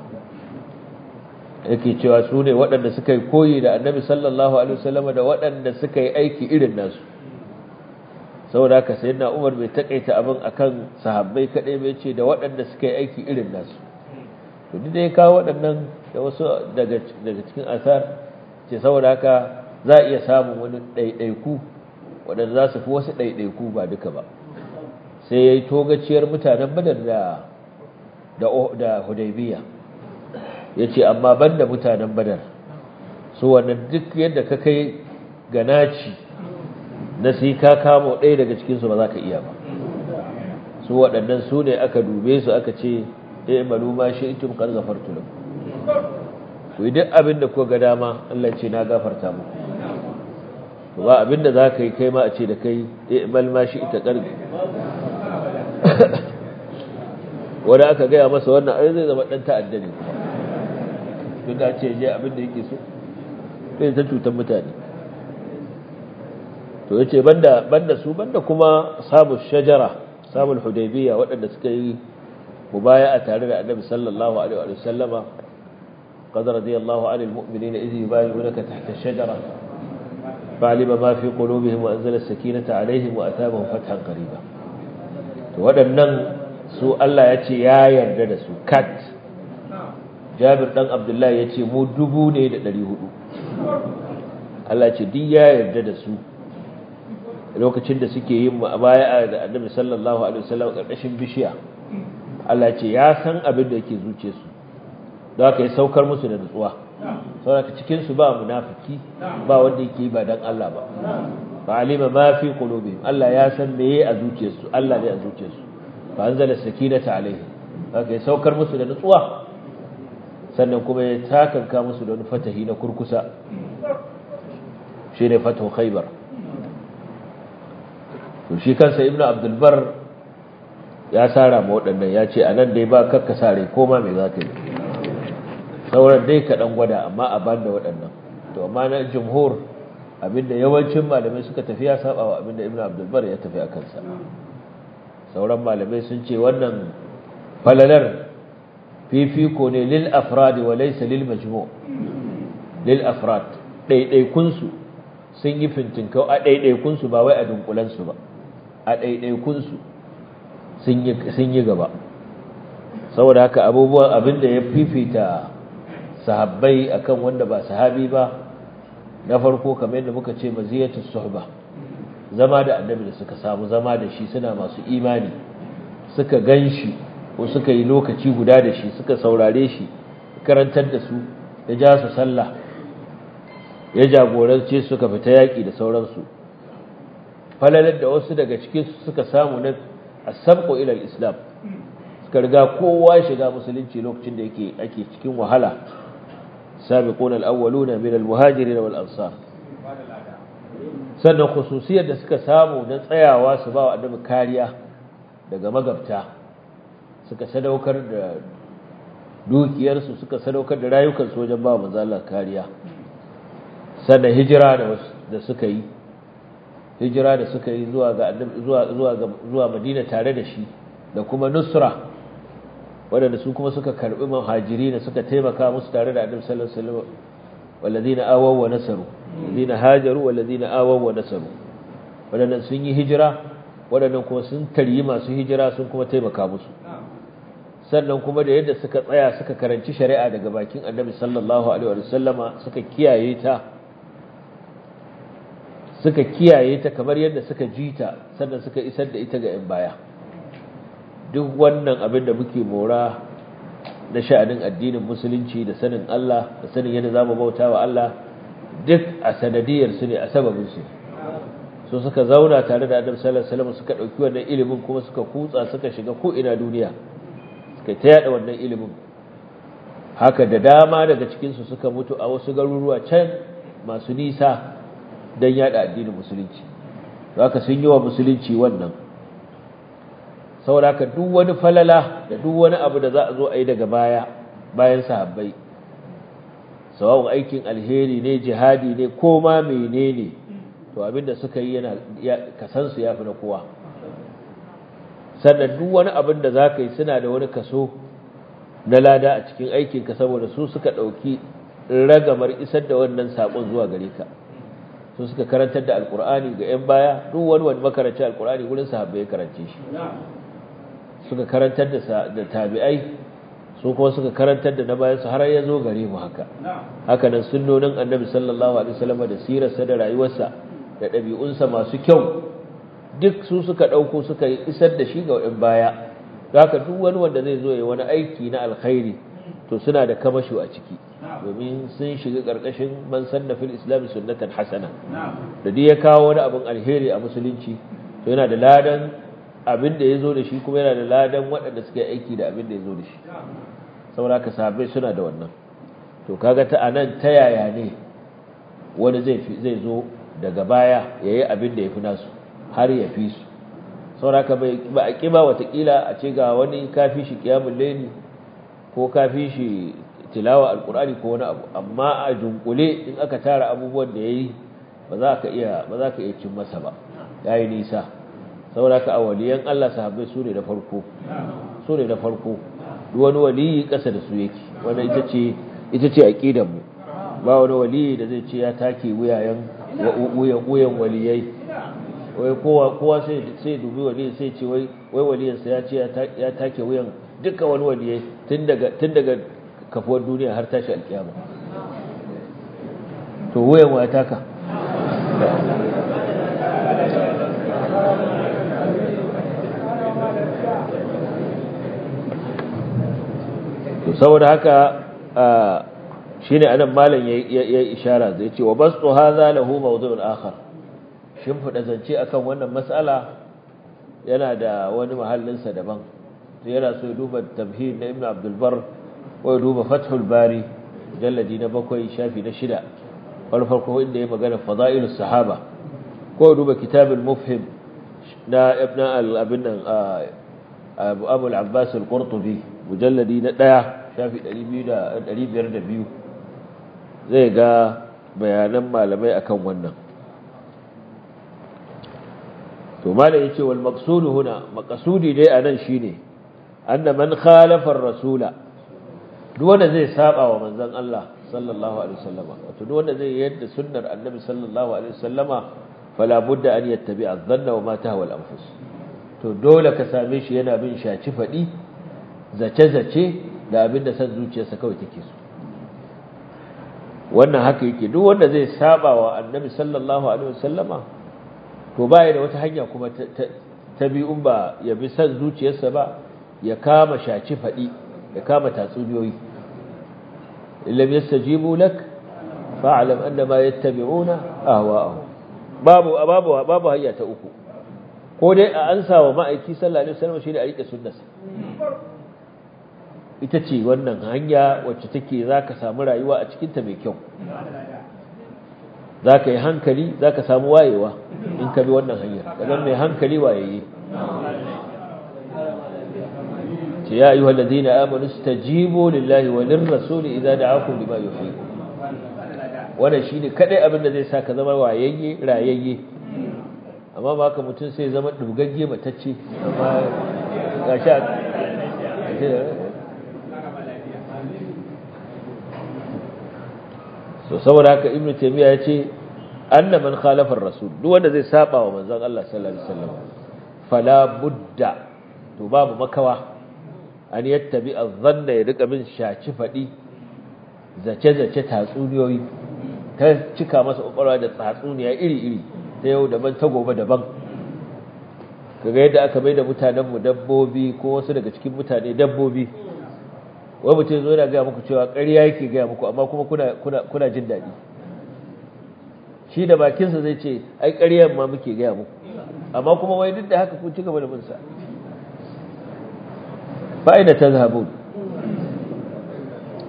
yake cewa su ne waɗanda suka yi koyi da annabi sallallahu alaihi wasallam da waɗanda suka yi aiki irin nasu saboda haka sayyidina umar bai takaita abin akan sahabbai kadai bai ce da waɗanda suka yi aiki irin nasu to duk da ya kawo waɗannan da wasu daga daga cikin asar ce saboda haka za a iya samun wani ɗaiɗaiku waɗanda za su fi wasu ɗaiɗaiku ba duka ba sai ya yi togaciyar mutanen badar da da hudaybiya ya ce amma ban da mutanen badar su wannan duk yadda ka kai ga naci na sai ka kamo ɗaya daga cikinsu ba za ka iya ba su waɗannan su ne aka dube su aka ce ya maluma shi itum kan zafartu lahu ku yi duk abin da ku ga dama Allah ce na gafarta muku to ba abin da za ka yi kai ma a ce da kai ya malma shi ita ƙarfi wanda aka gaya masa wannan ai zai zama ɗan ta'adda ne duk da ce je abin da yake so sai ta cutar mutane to yace banda banda su banda kuma sabu shajara sabul hudaybiya waɗanda suka yi mubaya'a tare da annabi sallallahu alaihi wa sallama qad radiyallahu anil mu'minina idh yubayyi'unaka tahta ash-shajara fa'alima ma fi qulubihim wa anzala as-sakinata alaihim wa atabahum fathan qariba to waɗannan su Allah ya ce ya yarda da su kat jabir dan abdullahi ya ce mu dubu ne da ɗari hudu Allah ce duk ya yarda da su lokacin da suke yin baya da annabi sallallahu alaihi wasallam karkashin bishiya Allah ce ya san abin da yake zuce su don haka ya saukar musu da nutsuwa saboda cikin su ba munafiki ba wanda yake ba dan Allah ba fa alima ma fi qulubihim Allah ya san meye a zuciyarsu Allah ne a zuciyarsu fa anzala sakinata alaihi haka ya saukar musu da nutsuwa sannan kuma ya takanka musu da wani fatahi na kurkusa shi ne fatahu khaibar to shi kansa ibnu abdulbar ya sara ma waɗannan ya ce a nan dai ba kakka sare koma mai za ka yi sauran dai ka ɗan gwada amma a ban da waɗannan to amma na jumhur abinda yawancin malamai suka tafi ya saba wa abinda ibnu abdulbar ya tafi a kansa sauran malamai sun ce wannan falalar fifiko ne lil afradi wa laysa lil majmu lil afrad daidaikun su sun yi fintinkau a daidaikun su ba wai a dunkulan su ba a daidaikun su sun yi sun yi gaba saboda haka abubuwan abinda ya fifita sahabbai akan wanda ba sahabi ba na farko kamar yadda muka ce maziyatus suhba zama da annabi da suka samu zama da shi suna masu imani suka ganshi ko suka yi lokaci guda da shi suka saurare shi karantar da su ya ja su sallah ya jagorance suka fita yaƙi da sauransu falalar da wasu daga cikin suka samu na asabqu ila islam suka riga kowa shiga musulunci lokacin da yake ake cikin wahala sabiquna al-awwaluna min al-muhajirin wal ansar sannan khususiyar da suka samu na tsayawa su ba wa annabi kariya daga magabta suka sadaukar da dukiyarsu suka sadaukar da rayukansu wajen ba manzo Allah kariya sannan hijira da da suka yi hijira da suka yi zuwa ga zuwa zuwa ga zuwa Madina tare da shi da kuma nusra wadanda su kuma suka karbi muhajirin suka taimaka musu tare da Annabi sallallahu alaihi wasallam walladina awaw wa nasaru walladina hajaru walladina awaw wa nasaru wadannan sun yi hijira wadannan kuma sun taryi masu hijira sun kuma taimaka musu sannan kuma da yadda suka tsaya suka karanci shari'a daga bakin Annabi sallallahu alaihi wasallama suka kiyaye ta suka kiyaye ta kamar yadda suka ji ta sannan suka isar da ita ga 'yan baya duk wannan abin da muke mora na sha'anin addinin musulunci da sanin Allah da sanin yadda za mu bauta wa Allah duk a sanadiyar su ne a sababin su so suka zauna tare da Adam sallallahu alaihi wasallam suka dauki wannan ilimin kuma suka kutsa suka shiga ko ina duniya suka ta yada wannan ilimin haka da dama daga cikinsu suka mutu a wasu garuruwa can masu nisa don yada addinin musulunci haka sun yi wa musulunci wannan saboda haka duk wani falala da duk wani abu da za a zo a yi daga baya bayan sahabbai sawa'un aikin alheri ne jihadi ne ko ma menene to abinda suka yi yana kasansu ya fi na kowa sannan duk wani abin da za ka yi suna da wani kaso na lada a cikin aikinka saboda su suka ɗauki ragamar isar da wannan saƙon zuwa gare ka su suka karantar da alƙur'ani ga 'yan baya duk wani wani makaranci alƙur'ani wurin sahabbai ya karance shi suka karantar da tabi'ai su kuma suka karantar da na bayan su har ya zo gare mu haka haka nan sunnonin annabi sallallahu alaihi wasallam da sirarsa da rayuwarsa da ɗabi'unsa masu kyau duk su suka ɗauko suka isar da shi ga wa'in baya haka duk wani wanda zai zo ya wani aiki na alkhairi to suna da kamasho a ciki domin sun shiga ƙarƙashin man sanna fil islam sunnatan hasana da duk ya kawo wani abin alheri a musulunci to yana da ladan abin da ya zo da shi kuma yana da ladan waɗanda suka yi aiki da abin da ya zo da shi saboda ka sahabbai suna da wannan to kaga ta anan ta yaya ne wani zai zai zo daga baya yayi abin da yafi nasu har ya fi su saboda ka bai ba a kiba watakila a ce ga wani kafi shi qiyamul layli ko kafi shi tilawa alqur'ani ko wani abu amma a junkule in aka tara abubuwan da yayi ba za ka iya ba za ka iya cin masa ba yayi nisa saboda ka awaliyan Allah sahabbai su ne da farko su ne da farko duk wani waliyi kasa da su yake wanda ita ce ita ce aqidar mu ba wani waliyi da zai ce ya take wuyayen wuyan wuyan waliyai wai kowa kowa sai sai dubi waliyi sai ce wai wai waliyin sa ya ce ya take wuyan duka wani waliyai tun daga tun daga kafuwar duniya har tashi alkiyama to wuyan wa ya taka to saboda haka shine anan malam ya ishara zai ce wa bastu hadha lahu mawdu'un akhar shimfida zance akan wannan mas'ala yana da wani mahallin sa daban sai yana so duba tamhid na ibn abdul bar ko duba fathul bari jalladi na bakwai shafi na shida wal farko inda ya magana fada'ilus sahaba ko duba kitabul mufhim na ibn al-abin nan abu al-abbas al-qurtubi mujalladi na ɗaya shafi biyu zai ga bayanan malamai akan wannan to malam yace wal maqsudu huna maqsudi dai anan shine anna man khalafa ar-rasula duk wanda zai saba wa manzon Allah sallallahu alaihi wasallama wato duk wanda zai yadda sunnar annabi sallallahu alaihi wasallama fala budda an yattabi'a adh-dhanna wa ma tahwa al-anfus to dole ka same shi yana bin shaci fadi zace-zace da abin da san zuciyarsa kawai take so wannan haka yake duk wanda zai saba wa annabi sallallahu alaihi wasallama to baya da wata hanya kuma ta biyun ba ya bi san zuciyarsa ba ya kama shaci fadi ya kama tatsuniyoyi illam yastajibu lak fa'lam annama yattabi'una ahwa'ahum babu babu babu hayya ta uku ko dai a ansa wa ma'aiki sallallahu alaihi wasallam shi ne a rike sunnarsa ita ce wannan hanya wacce take zaka samu rayuwa a cikin ta mai kyau zaka yi hankali zaka samu wayewa in ka bi wannan hanyar kaga mai hankali wayeye ce ya ayyuhal ladina amanu istajibu lillahi wa lirrasuli idza da'akum lima yuhyikum wannan shine kadai abin da zai saka zama wayayye rayayye amma ba haka mutum sai zama dubgagge matacce amma gashi so saboda haka ibnu taymiya yace anna man khalafa ar-rasul duk wanda zai saba wa manzon Allah sallallahu alaihi wasallam fala budda to babu makawa an yattabi adh-dhanna ya rika bin shaci fadi zace zace tatsuniyoyi ta cika masa kokarwa da tatsuniya iri iri ta yau daban ta gobe daban kaga yadda aka bai da mutanenmu dabbobi ko wasu daga cikin mutane dabbobi wai mutum zo yana gaya muku cewa ƙarya yake gaya muku amma kuma kuna jin daɗi shi da bakinsa zai ce ai ƙaryar ma muke gaya muku amma kuma wai duk da haka kun ci gaba da binsa fa'ida ta zahabun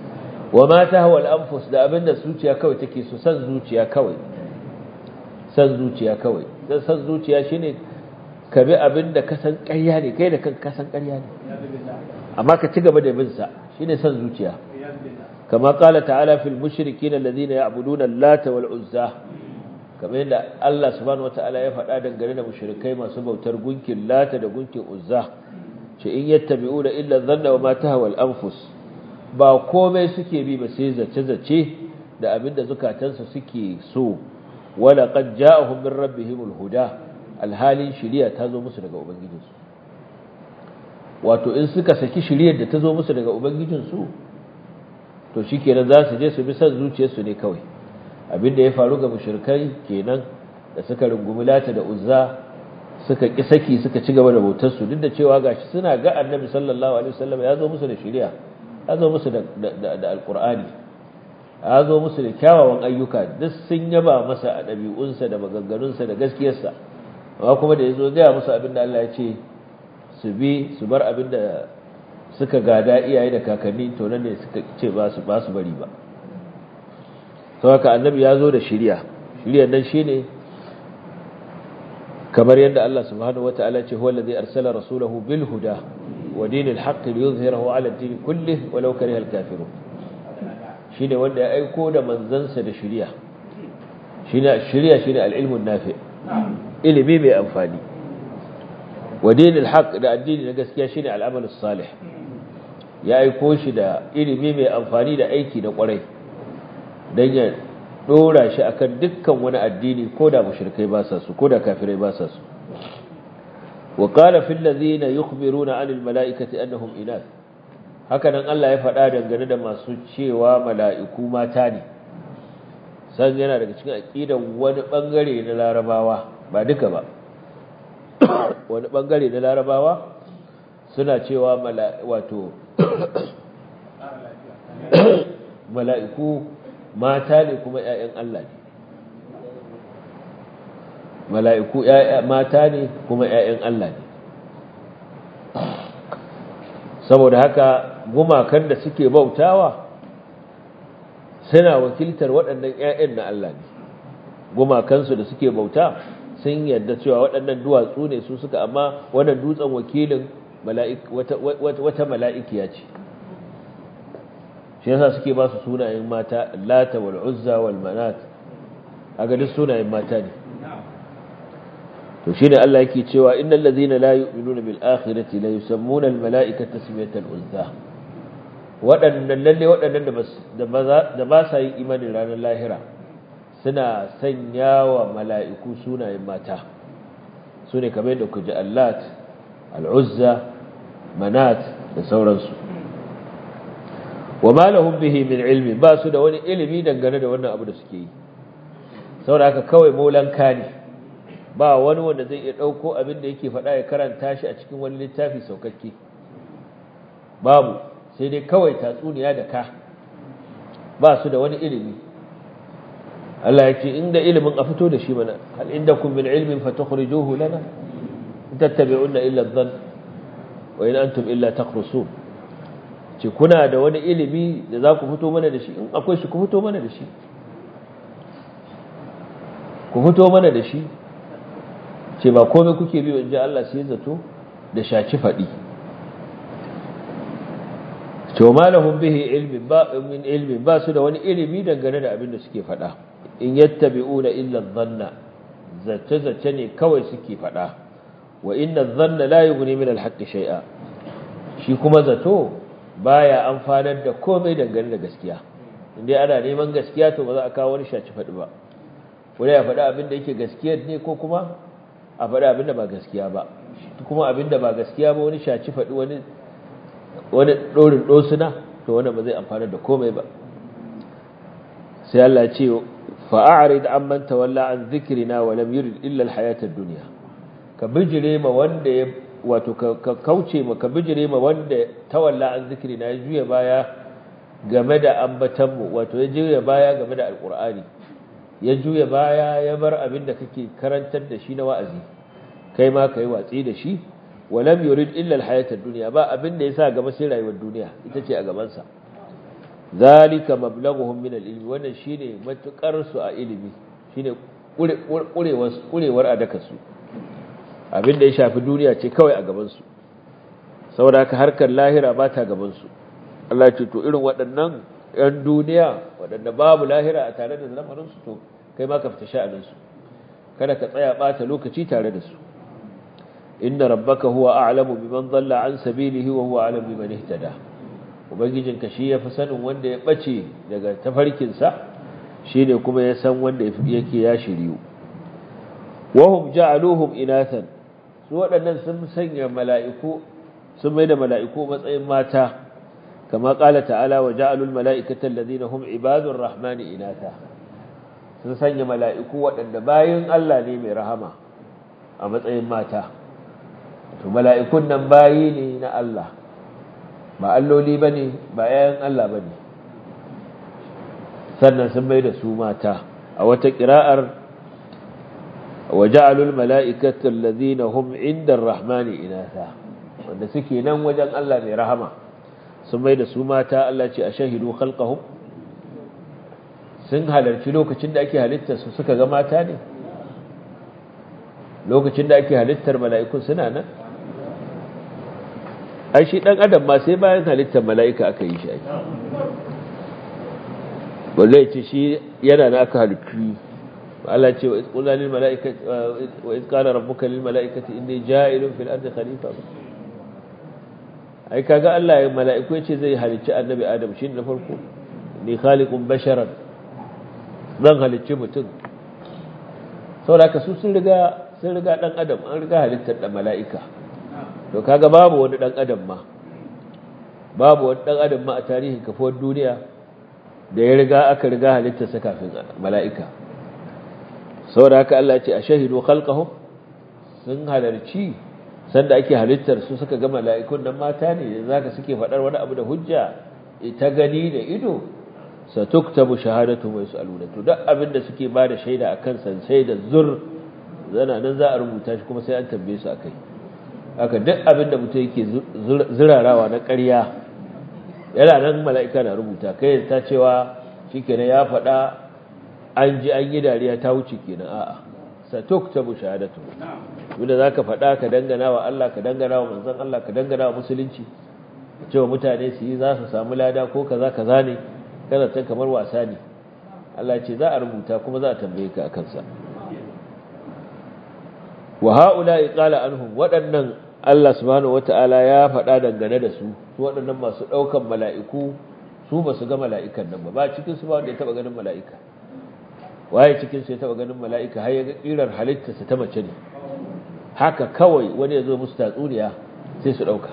wa ma tahwa al-anfus da abinda zuciya kawai take so san zuciya kawai san zuciya kawai dan san zuciya shine ka bi abinda ka san ƙarya ne kai da kanka ka san ƙarya ne amma ka ci gaba da bin sa shine san zuciya kama qala ta'ala fil mushrikin alladhina ya'buduna al-lata wal uzza kamar yadda Allah subhanahu wata'ala ya faɗa dangane da mushrikai masu bautar gunkin lata da gunkin uzza ce in yattabi'una illa dhanna wa ma tahwa al-anfus ba komai suke bi ba sai zace-zace da abinda zukatansu suke so wala qad ja'ahum min rabbihimul huda alhalin shiriya ta zo musu daga ubangijinsu wato in suka saki shiriyar da ta zo musu daga ubangijinsu to shikenan za su je su bi san zuciyarsu ne kawai abinda ya faru ga mushrikai kenan da suka rungumi lata da uzza suka ki saki suka ci gaba da bautar su duk da cewa gashi suna ga annabi sallallahu alaihi wasallam ya zo musu da shiriya ya zo musu da da alqur'ani ya zo musu da kyawawan ayyuka duk sun yaba masa a dabi'unsa da maganganunsa da gaskiyarsa amma kuma da yazo ga musu abinda Allah ya ce su bi su bar abinda suka gada iyaye da kakanni to nan ne suka ce ba su ba su bari ba sau haka annabi ya zo da shirya shirya nan shi ne kamar yadda Allah subhanahu wa ta'ala ce huwa allazi arsala rasulahu bil huda wa dinil haqq liyuzhirahu ala ad-din kullih walau karihal kafirun shine wanda ya aiko da manzansa da shirya shine shirya shine al-ilmu nafi ilimi mai amfani wa dinil haqq da addini na gaskiya shine al-amal salih ya aiko shi da ilimi mai amfani da aiki da kwarai don ya dora shi akan dukkan wani addini ko da mushrikai ba sa su ko da kafirai ba sa su wa qala fil ladhina yukhbiruna 'anil mala'ikati annahum inath haka nan Allah ya faɗa dangane da masu cewa mala'iku mata ne san yana daga cikin aqidan wani bangare na larabawa ba duka ba wani bangare na larabawa suna cewa wato mala'iku mata ne kuma ‘ya'yan Allah ne mala'iku mata ne kuma ‘ya'yan Allah ne saboda haka gumakan da suke bautawa suna wakiltar waɗannan ‘ya'yan na Allah ne gumakansu da suke bauta sun yadda cewa waɗannan duwatsu ne su suka amma wannan dutsen wakilin wata mala'ikiya ce shi yasa suke ba su sunayen mata lata wal uzza wal manat aga duk sunayen mata ne to shine Allah yake cewa innal ladhina la yu'minuna bil akhirati la yusammuna al mala'ikata tasmiyatal uzza waɗannan lalle waɗannan da ba sa yin imanin ranar lahira suna sanya wa mala'iku sunayen mata su ne kamar da ku ji allat al'uzza manat da sauransu wa ma lahum bihi min ilmi ba su da wani ilimi dangane da wannan abu da suke yi saboda haka kawai molanka ne ba wani wanda zai iya ɗauko abin da yake faɗa ya karanta shi a cikin wani littafi saukakke babu sai dai kawai tatsuniya da ka ba su da wani ilimi Allah ya ce inda ilimin a fito da shi mana hal indakum min ilmin fatukhrijuhu lana tattabi'una illa dhann wa in antum illa takhrusun ce kuna da wani ilimi da za ku fito mana da shi in akwai shi ku fito mana da shi ku fito mana da shi ce ba komai kuke bi wajen Allah sai zato da shaci faɗi ce wa malahum bihi ilmin ba min ilmin ba su da wani ilimi dangane da abin da suke faɗa in yattabi'una illa dhanna zace zace ne kawai suke faɗa wa inna dhanna la yughni min al-haqqi shay'a shi kuma zato baya amfanar da komai dangane da gaskiya inda ana neman gaskiya to ba za a kawo wani shaci faɗi ba wani ya faɗa abin da yake gaskiya ne ko kuma a faɗa abin da ba gaskiya ba kuma abin da ba gaskiya ba wani shaci faɗi wani wani ɗorin ɗosuna to wani ba zai amfanar da komai ba sai Allah ce fa'arid amman tawalla an zikrina wa lam yurid illa al-hayata ad-dunya ka bijire ma wanda ya wato ka kauce ma ka bijire ma wanda tawalla an zikrina ya juya baya game da ambatan mu wato ya juya baya game da alqur'ani ya juya baya ya bar abin da kake karantar da shi na wa'azi kai ma kai watsi da shi wa lam yurid illa al-hayata ad-dunya ba abin da yasa gaba sai rayuwar duniya ita ce a gaban sa zalika mablaghuhum min al-ilmi wannan shine matukar su a ilimi shine kurewar kurewar adakarsu abinda ya shafi duniya ce kawai a gaban su saboda haka harkar lahira ba ta gaban su Allah ce to irin waɗannan ‘yan duniya waɗanda babu lahira a tare da lamarinsu to kai ma ka fita sha'aninsu kada ka tsaya ɓata lokaci tare da su inna rabbaka huwa a'lamu biman dhalla an sabilihi wa huwa a'lamu biman ihtada ubangijinka shi yafi sanin wanda ya bace daga tafarkin sa shine kuma ya san wanda yake ya shiriyu wa hum ja'aluhum inathan su waɗannan sun sanya mala'iku sun mai da mala'iku matsayin mata كما قال تعالى وجعلوا الملائكة الذين هم عباد الرحمن إناثا sun sanya mala'iku waɗanda bayan Allah ne mai rahama a matsayin mata to mala'ikun nan bayi ne na Allah ba alloli ba ne ba ‘ya'yan Allah ba ne sannan sun mai da su mata a wata ƙira'ar waje alul mala'ikatun lazina hum inda rahmani inata wanda suke nan wajen Allah mai rahama sun mai da su mata Allah ce a shahidu khalqahum sun halarci lokacin da ake halittar su suka ga mata ne lokacin da ake halittar mala'ikun suna nan ai shi dan adam ma sai bayan halittar mala'ika aka yi shi ai wallahi ce shi yana da aka halittu Allah ce wa iz qulna lil mala'ikati wa iz qala rabbuka lil mala'ikati inni ja'ilun fil ardi khalifa ai kaga Allah ya mala'iku yace zai halicci annabi Adam shi na farko ni khaliqun basharan zan halicci mutum saboda su sun riga sun riga dan adam an riga halittar da mala'ika to kaga babu wani dan adam ma babu wani dan adam ma a tarihin kafuwar duniya da ya riga aka riga halittar sa kafin mala'ika saboda haka Allah ya ce a shahidu khalqahum sun halarci sanda ake halittar su suka ga mala'ikun nan mata ne zaka suke faɗar wani abu da hujja ita gani da ido satuktabu shahadatu wa yusaluna to duk abin da suke bada shaida akan san sai da zur zana nan za a rubuta shi kuma sai an tambaye su akai haka duk abin da mutum yake zurarawa na ƙarya yana nan mala'ika na rubuta kai ta cewa shikenan ya faɗa an ji an yi dariya ta wuce kenan a'a satuktabu shahadatu wanda zaka faɗa ka dangana wa Allah ka dangana wa manzon Allah ka dangana wa musulunci cewa mutane su yi za su samu lada ko kaza kaza ne kana ta kamar wasa ne Allah ce za a rubuta kuma za a tambaye ka akan sa wa haula'i qala anhum waɗannan Allah subhanahu wata'ala ya faɗa dangane da su su waɗannan masu ɗaukan mala'iku su ba su ga mala'ikan nan ba ba cikin su ba wanda ya taɓa ganin mala'ika waye cikin su ya taɓa ganin mala'ika har ya ga ƙirar halittarsa ta mace ne haka kawai wani ya zo musu tatsuniya sai su ɗauka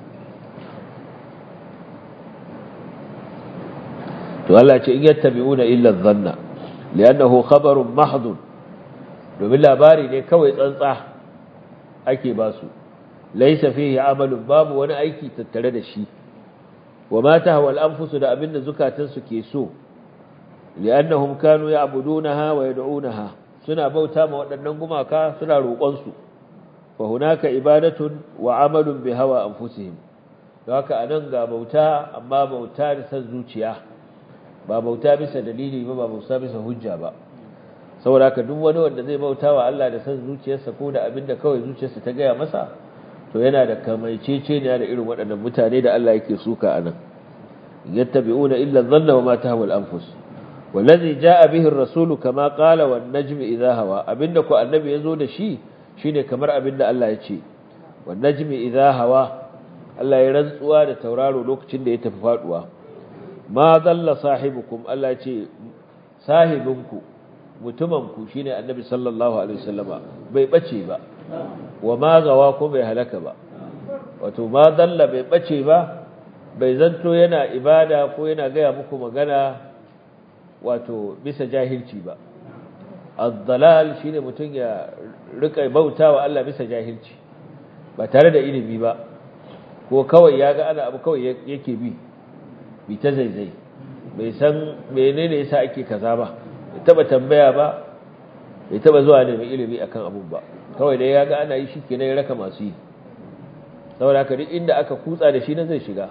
to Allah ce in yattabi'una illa dhanna li'annahu khabarun mahdhun domin labari ne kawai tsantsa ake ba su laysa fihi amalun babu wani aiki tattare da shi wa ma tahwa al-anfusu da abinda zukatansu ke so li'annahum kanu ya'budunaha wa yad'unaha suna bauta ma waɗannan gumaka suna roƙon su fa hunaka ibadatun wa amalun bi hawa anfusihim haka anan ga bauta amma bauta da san zuciya ba bauta bisa dalili ba ba bauta bisa hujja ba saboda haka duk wani wanda zai bauta wa Allah da san zuciyarsa ko da abinda kawai zuciyarsa ta gaya masa to yana da kamaicece ne da irin waɗannan mutane da Allah yake suka anan yattabi'una illa dhanna wa ma tahwa al-anfus wallazi jaa bihi ar-rasulu kama qala wan najmi idha hawa abinda ko annabi yazo da shi shine kamar abinda Allah ya ce wan najmi idha hawa Allah ya rantsuwa da tauraro lokacin da ya tafi faduwa ma dalla sahibukum Allah ce sahibinku mutumanku shine annabi sallallahu alaihi wasallama bai bace ba wa ma gawa ko bai halaka ba wato ma dalla bai bace ba bai zanto yana ibada ko yana gaya muku magana wato bisa jahilci ba ad-dalal shine mutun ya rika bautawa Allah bisa jahilci ba tare da ilimi ba ko kawai ya ga ana abu kawai yake bi bi ta zaizai bai san menene yasa ake kaza ba bai taba tambaya ba bai taba zuwa da ilimi akan abun ba kawai dai ya ga ana yi shi kenan ya raka masu yi saboda haka duk inda aka kutsa da shi na zai shiga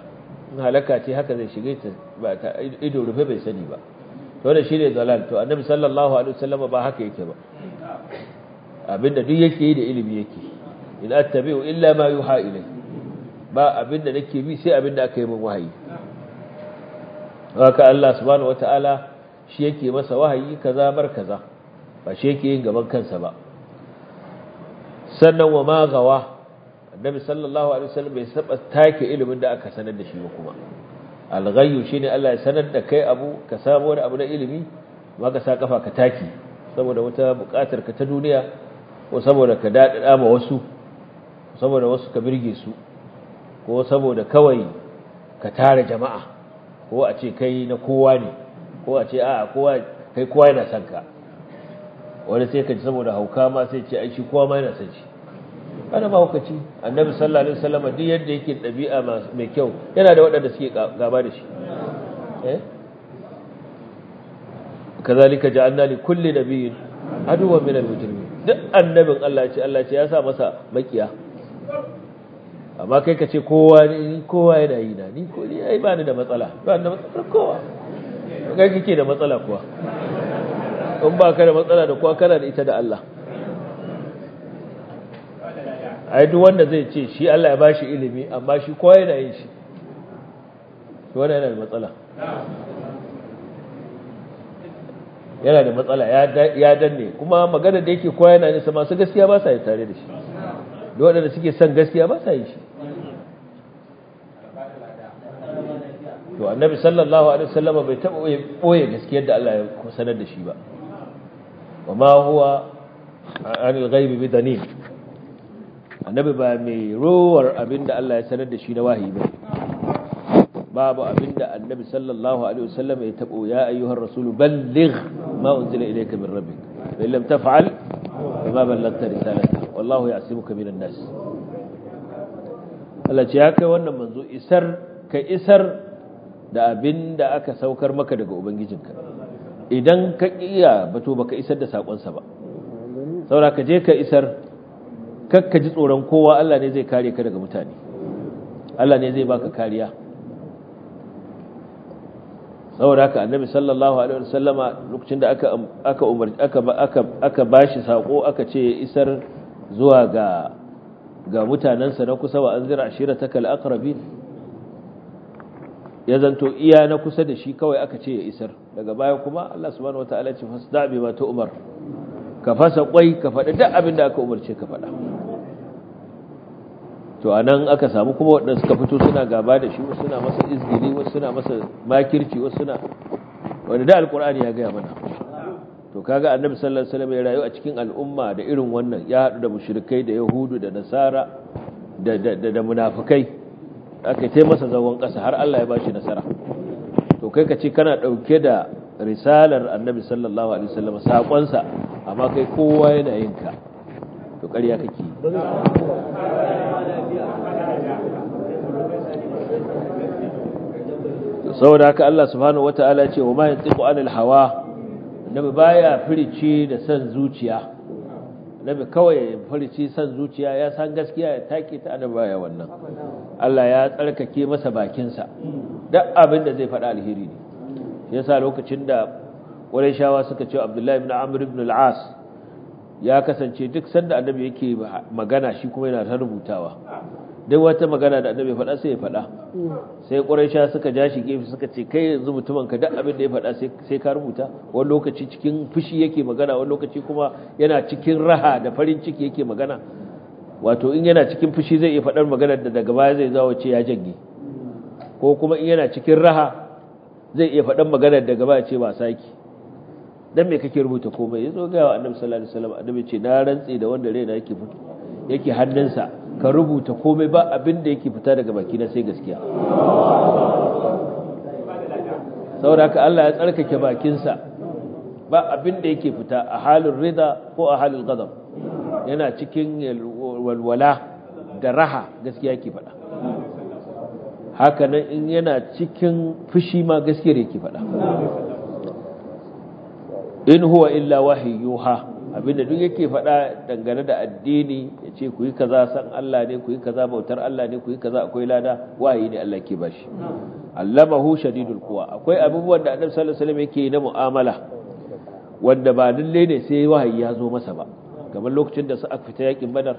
in halaka ce haka zai shige ta ba ta ido rufe bai sani ba to da shine zalal to annabi sallallahu alaihi wasallam ba haka yake ba abinda duk yake yi da ilimi yake in attabi'u illa ma yuha ilai ba abinda nake bi sai abinda aka yi min wahayi haka Allah subhanahu wataala shi yake masa wahayi kaza bar kaza ba shi yake yin gaban kansa ba sannan wa ma gawa annabi sallallahu alaihi wasallam bai saba take ilimin da aka sanar da shi ba kuma alghayyu shine Allah ya sanar da kai abu ka samu wani abu na ilimi ba ka sa kafa ka taki saboda wata bukatar ka ta duniya ko saboda ka dadada ma wasu saboda wasu ka birge su ko saboda kawai ka tare jama'a ko a ce kai na kowa ne ko a ce a'a kowa kai kowa yana son ka wani sai ka ji saboda hauka ma sai ce ai shi kowa ma yana son shi ana ba hukaci annabi sallallahu alaihi wasallam duk yadda yake dabi'a mai kyau yana da waɗanda suke gaba da shi eh kazalika ja'alna li kulli nabiyyin aduwwan min al-mujrimin duk annabin Allah ya ce Allah ce ya sa masa makiya amma kai ka ce kowa ni kowa yana yi na ni ko ni ai ba ni da matsala ba ni da matsala kowa kai kike da matsala kuwa in ba ka da matsala da kowa kana da ita da Allah ai duk wanda zai ce shi Allah ya bashi ilimi amma shi kowa yana yin shi to wannan yana da matsala yana da matsala ya danne kuma magana da yake kowa yana nisa masu gaskiya ba sa yi tare da shi da waɗanda suke son gaskiya ba sa yi shi to annabi sallallahu alaihi wasallam bai taɓa ɓoye gaskiyar da Allah ya sanar da shi ba wa ma huwa anil ghaibi bi danin annabi ba mai rowar abinda Allah ya sanar da shi na wahayi ba babu abinda annabi sallallahu alaihi wasallam ya tabo ya ayyuhar rasulu balligh ma unzila ilayka min rabbik fa illam taf'al fama ballaghta risalata wallahu ya'simuka minan nas Allah ce ya kai wannan manzo isar ka isar da abinda aka saukar maka daga ubangijinka idan ka iya bato baka isar da sakonsa ba saboda ka je ka isar kakka ji tsoron kowa Allah ne zai kare ka daga mutane Allah ne zai baka kariya saboda haka annabi sallallahu alaihi wasallama lokacin da aka aka umar aka aka aka bashi sako aka ce ya isar zuwa ga ga mutanansa na kusa wa anzira ashiratakal aqrabin ya zanto iya na kusa da shi kawai aka ce ya isar daga baya kuma Allah subhanahu wataala ya ce fasda bi ma ta umar ka fasa kwai ka faɗi duk abin da aka umarce ka faɗa to a nan aka samu kuma waɗanda suka fito suna gaba da shi wasu suna masa izgili wasu suna masa makirci wasu suna wanda da alkur'ani ya gaya mana to kaga annabi sallallahu alaihi wasallam ya rayu a cikin al'umma da irin wannan ya haɗu da mushrikai da yahudu da nasara da da da munafikai aka yi masa zagon ƙasa har Allah ya bashi nasara to kai ka ce kana ɗauke da risalar annabi sallallahu alaihi wasallam saƙonsa amma kai kowa yana yin ka to ƙarya kake saboda haka Allah subhanahu wataala ce wa ma yantiqu anil hawa annabi baya firici da san zuciya annabi kawai firici san zuciya ya san gaskiya ya take ta annabi baya wannan Allah ya tsarkake masa bakinsa duk abin da zai faɗa alheri ne shi yasa lokacin da Qurayshawa suka ce Abdullahi ibn Amr ibn al-As ya kasance duk sanda annabi yake magana shi kuma yana ta rubutawa duk wata magana da annabi faɗa sai ya faɗa sai Qurayshawa suka ja shi gefe suka ce kai yanzu mutumin ka duk abin da ya faɗa sai ka rubuta wani lokaci cikin fushi yake magana wani lokaci kuma yana cikin raha da farin ciki yake magana wato in yana cikin fushi zai iya faɗar magana da daga baya zai zawo ce ya janye ko kuma in yana cikin raha zai iya faɗar magana daga baya ce ba saki dan me kake rubuta komai yazo ga wa annabi sallallahu alaihi wasallam annabi ce na rantsi da wanda raina yake fito yake hannunsa ka rubuta komai ba abin da yake fita daga baki na sai gaskiya saboda haka Allah ya tsarkake bakinsa ba abin da yake fita a halin rida ko a halin ghadab yana cikin walwala da raha gaskiya yake faɗa haka nan in yana cikin fushi ma gaskiyar yake faɗa in huwa illa wahayi yuha abinda duk yake faɗa dangane da addini ya ce ku yi kaza san Allah ne ku yi kaza bautar Allah ne ku yi kaza akwai lada wahayi ne Allah ke bashi allamahu shadidul quwa akwai abubuwan da annabi sallallahu alaihi wasallam yake na mu'amala wanda ba lalle ne sai wahayi ya zo masa ba kamar lokacin da su aka fita yakin badar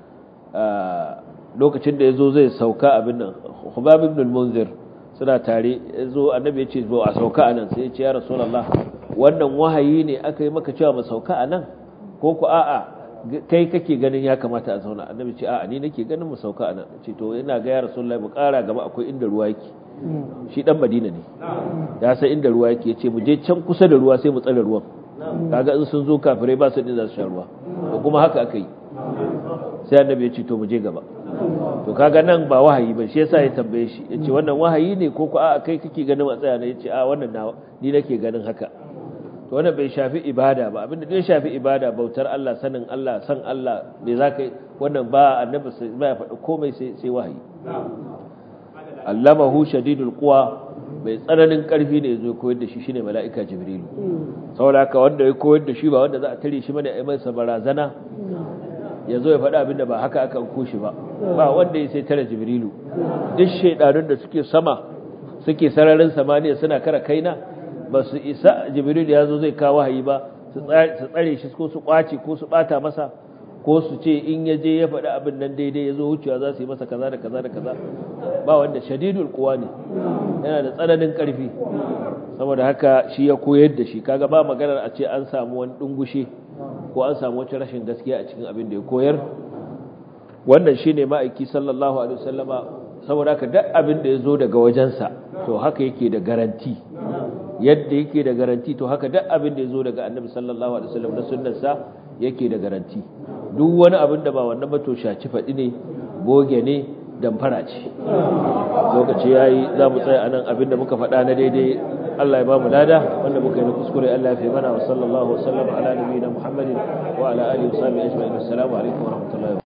lokacin da yazo zai sauka abin nan Hubab ibn al-Munzir suna tare yazo annabi ya ce ba a sauka anan sai ya ce ya rasulullah wannan wahayi ne aka yi maka cewa mu sauka anan ko ku a'a kai kake ganin ya kamata a zauna annabi ce a'a ni nake ganin mu sauka anan ce to ina ga ya rasulullah mu kara gaba akwai inda ruwa yake shi dan madina ne ya san inda ruwa yake ce mu je can kusa da ruwa sai mu tsare ruwan kaga in sun zo kafirai ba su din za su sha ruwa to kuma haka aka yi sai annabi ya ce to mu je gaba to kaga nan ba wahayi ba shi yasa ya tambaye shi yace wannan wahayi ne ko ko a kai kake ganin a tsaya ne yace a wannan na ni nake ganin haka to wannan bai shafi ibada ba abinda dai shafi ibada bautar Allah sanin Allah san Allah me zaka wannan ba annabi sai ya faɗi komai sai sai wahayi allamahu shadidul quwa mai tsananin karfi ne zo koyar da shi shine mala'ika jibrilu saboda haka wanda ya koyar da shi ba wanda za a tare shi bane a yi masa barazana ya zo ya faɗa abin da ba haka aka kushi ba ba wanda ya sai tare jibrilu duk shaidanun da suke sama suke sararin samaniya suna kara kaina ba su isa jibrilu ya zo zai kawo wahayi ba su tsare shi ko su kwace ko su bata masa ko su ce in ya je ya faɗi abin nan daidai ya zo wucewa za su yi masa kaza da kaza da kaza ba wanda shadidul kuwa ne yana da tsananin ƙarfi saboda haka shi ya koyar da shi kaga ba maganar a ce an samu wani dungushe ko an samu wata rashin gaskiya a cikin abin da ya koyar wannan shine ma'aiki sallallahu alaihi wasallama saboda haka duk abin da ya zo daga wajensa to haka yake da garanti yadda yake da garanti to haka duk abin da ya zo daga annabi sallallahu alaihi wasallam na sunnarsa yake da garanti duk wani abin da ba wannan ba to shaci faɗi ne boge ne damfara ce lokaci yayi za mu tsaya anan abin da muka faɗa na daidai Allah ya ba mu lada wanda muka yi na kuskure Allah ya fi mana wa sallallahu wa sallam ala nabiyina Muhammadin wa ala alihi wa sahbihi ajma'in assalamu alaikum wa rahmatullahi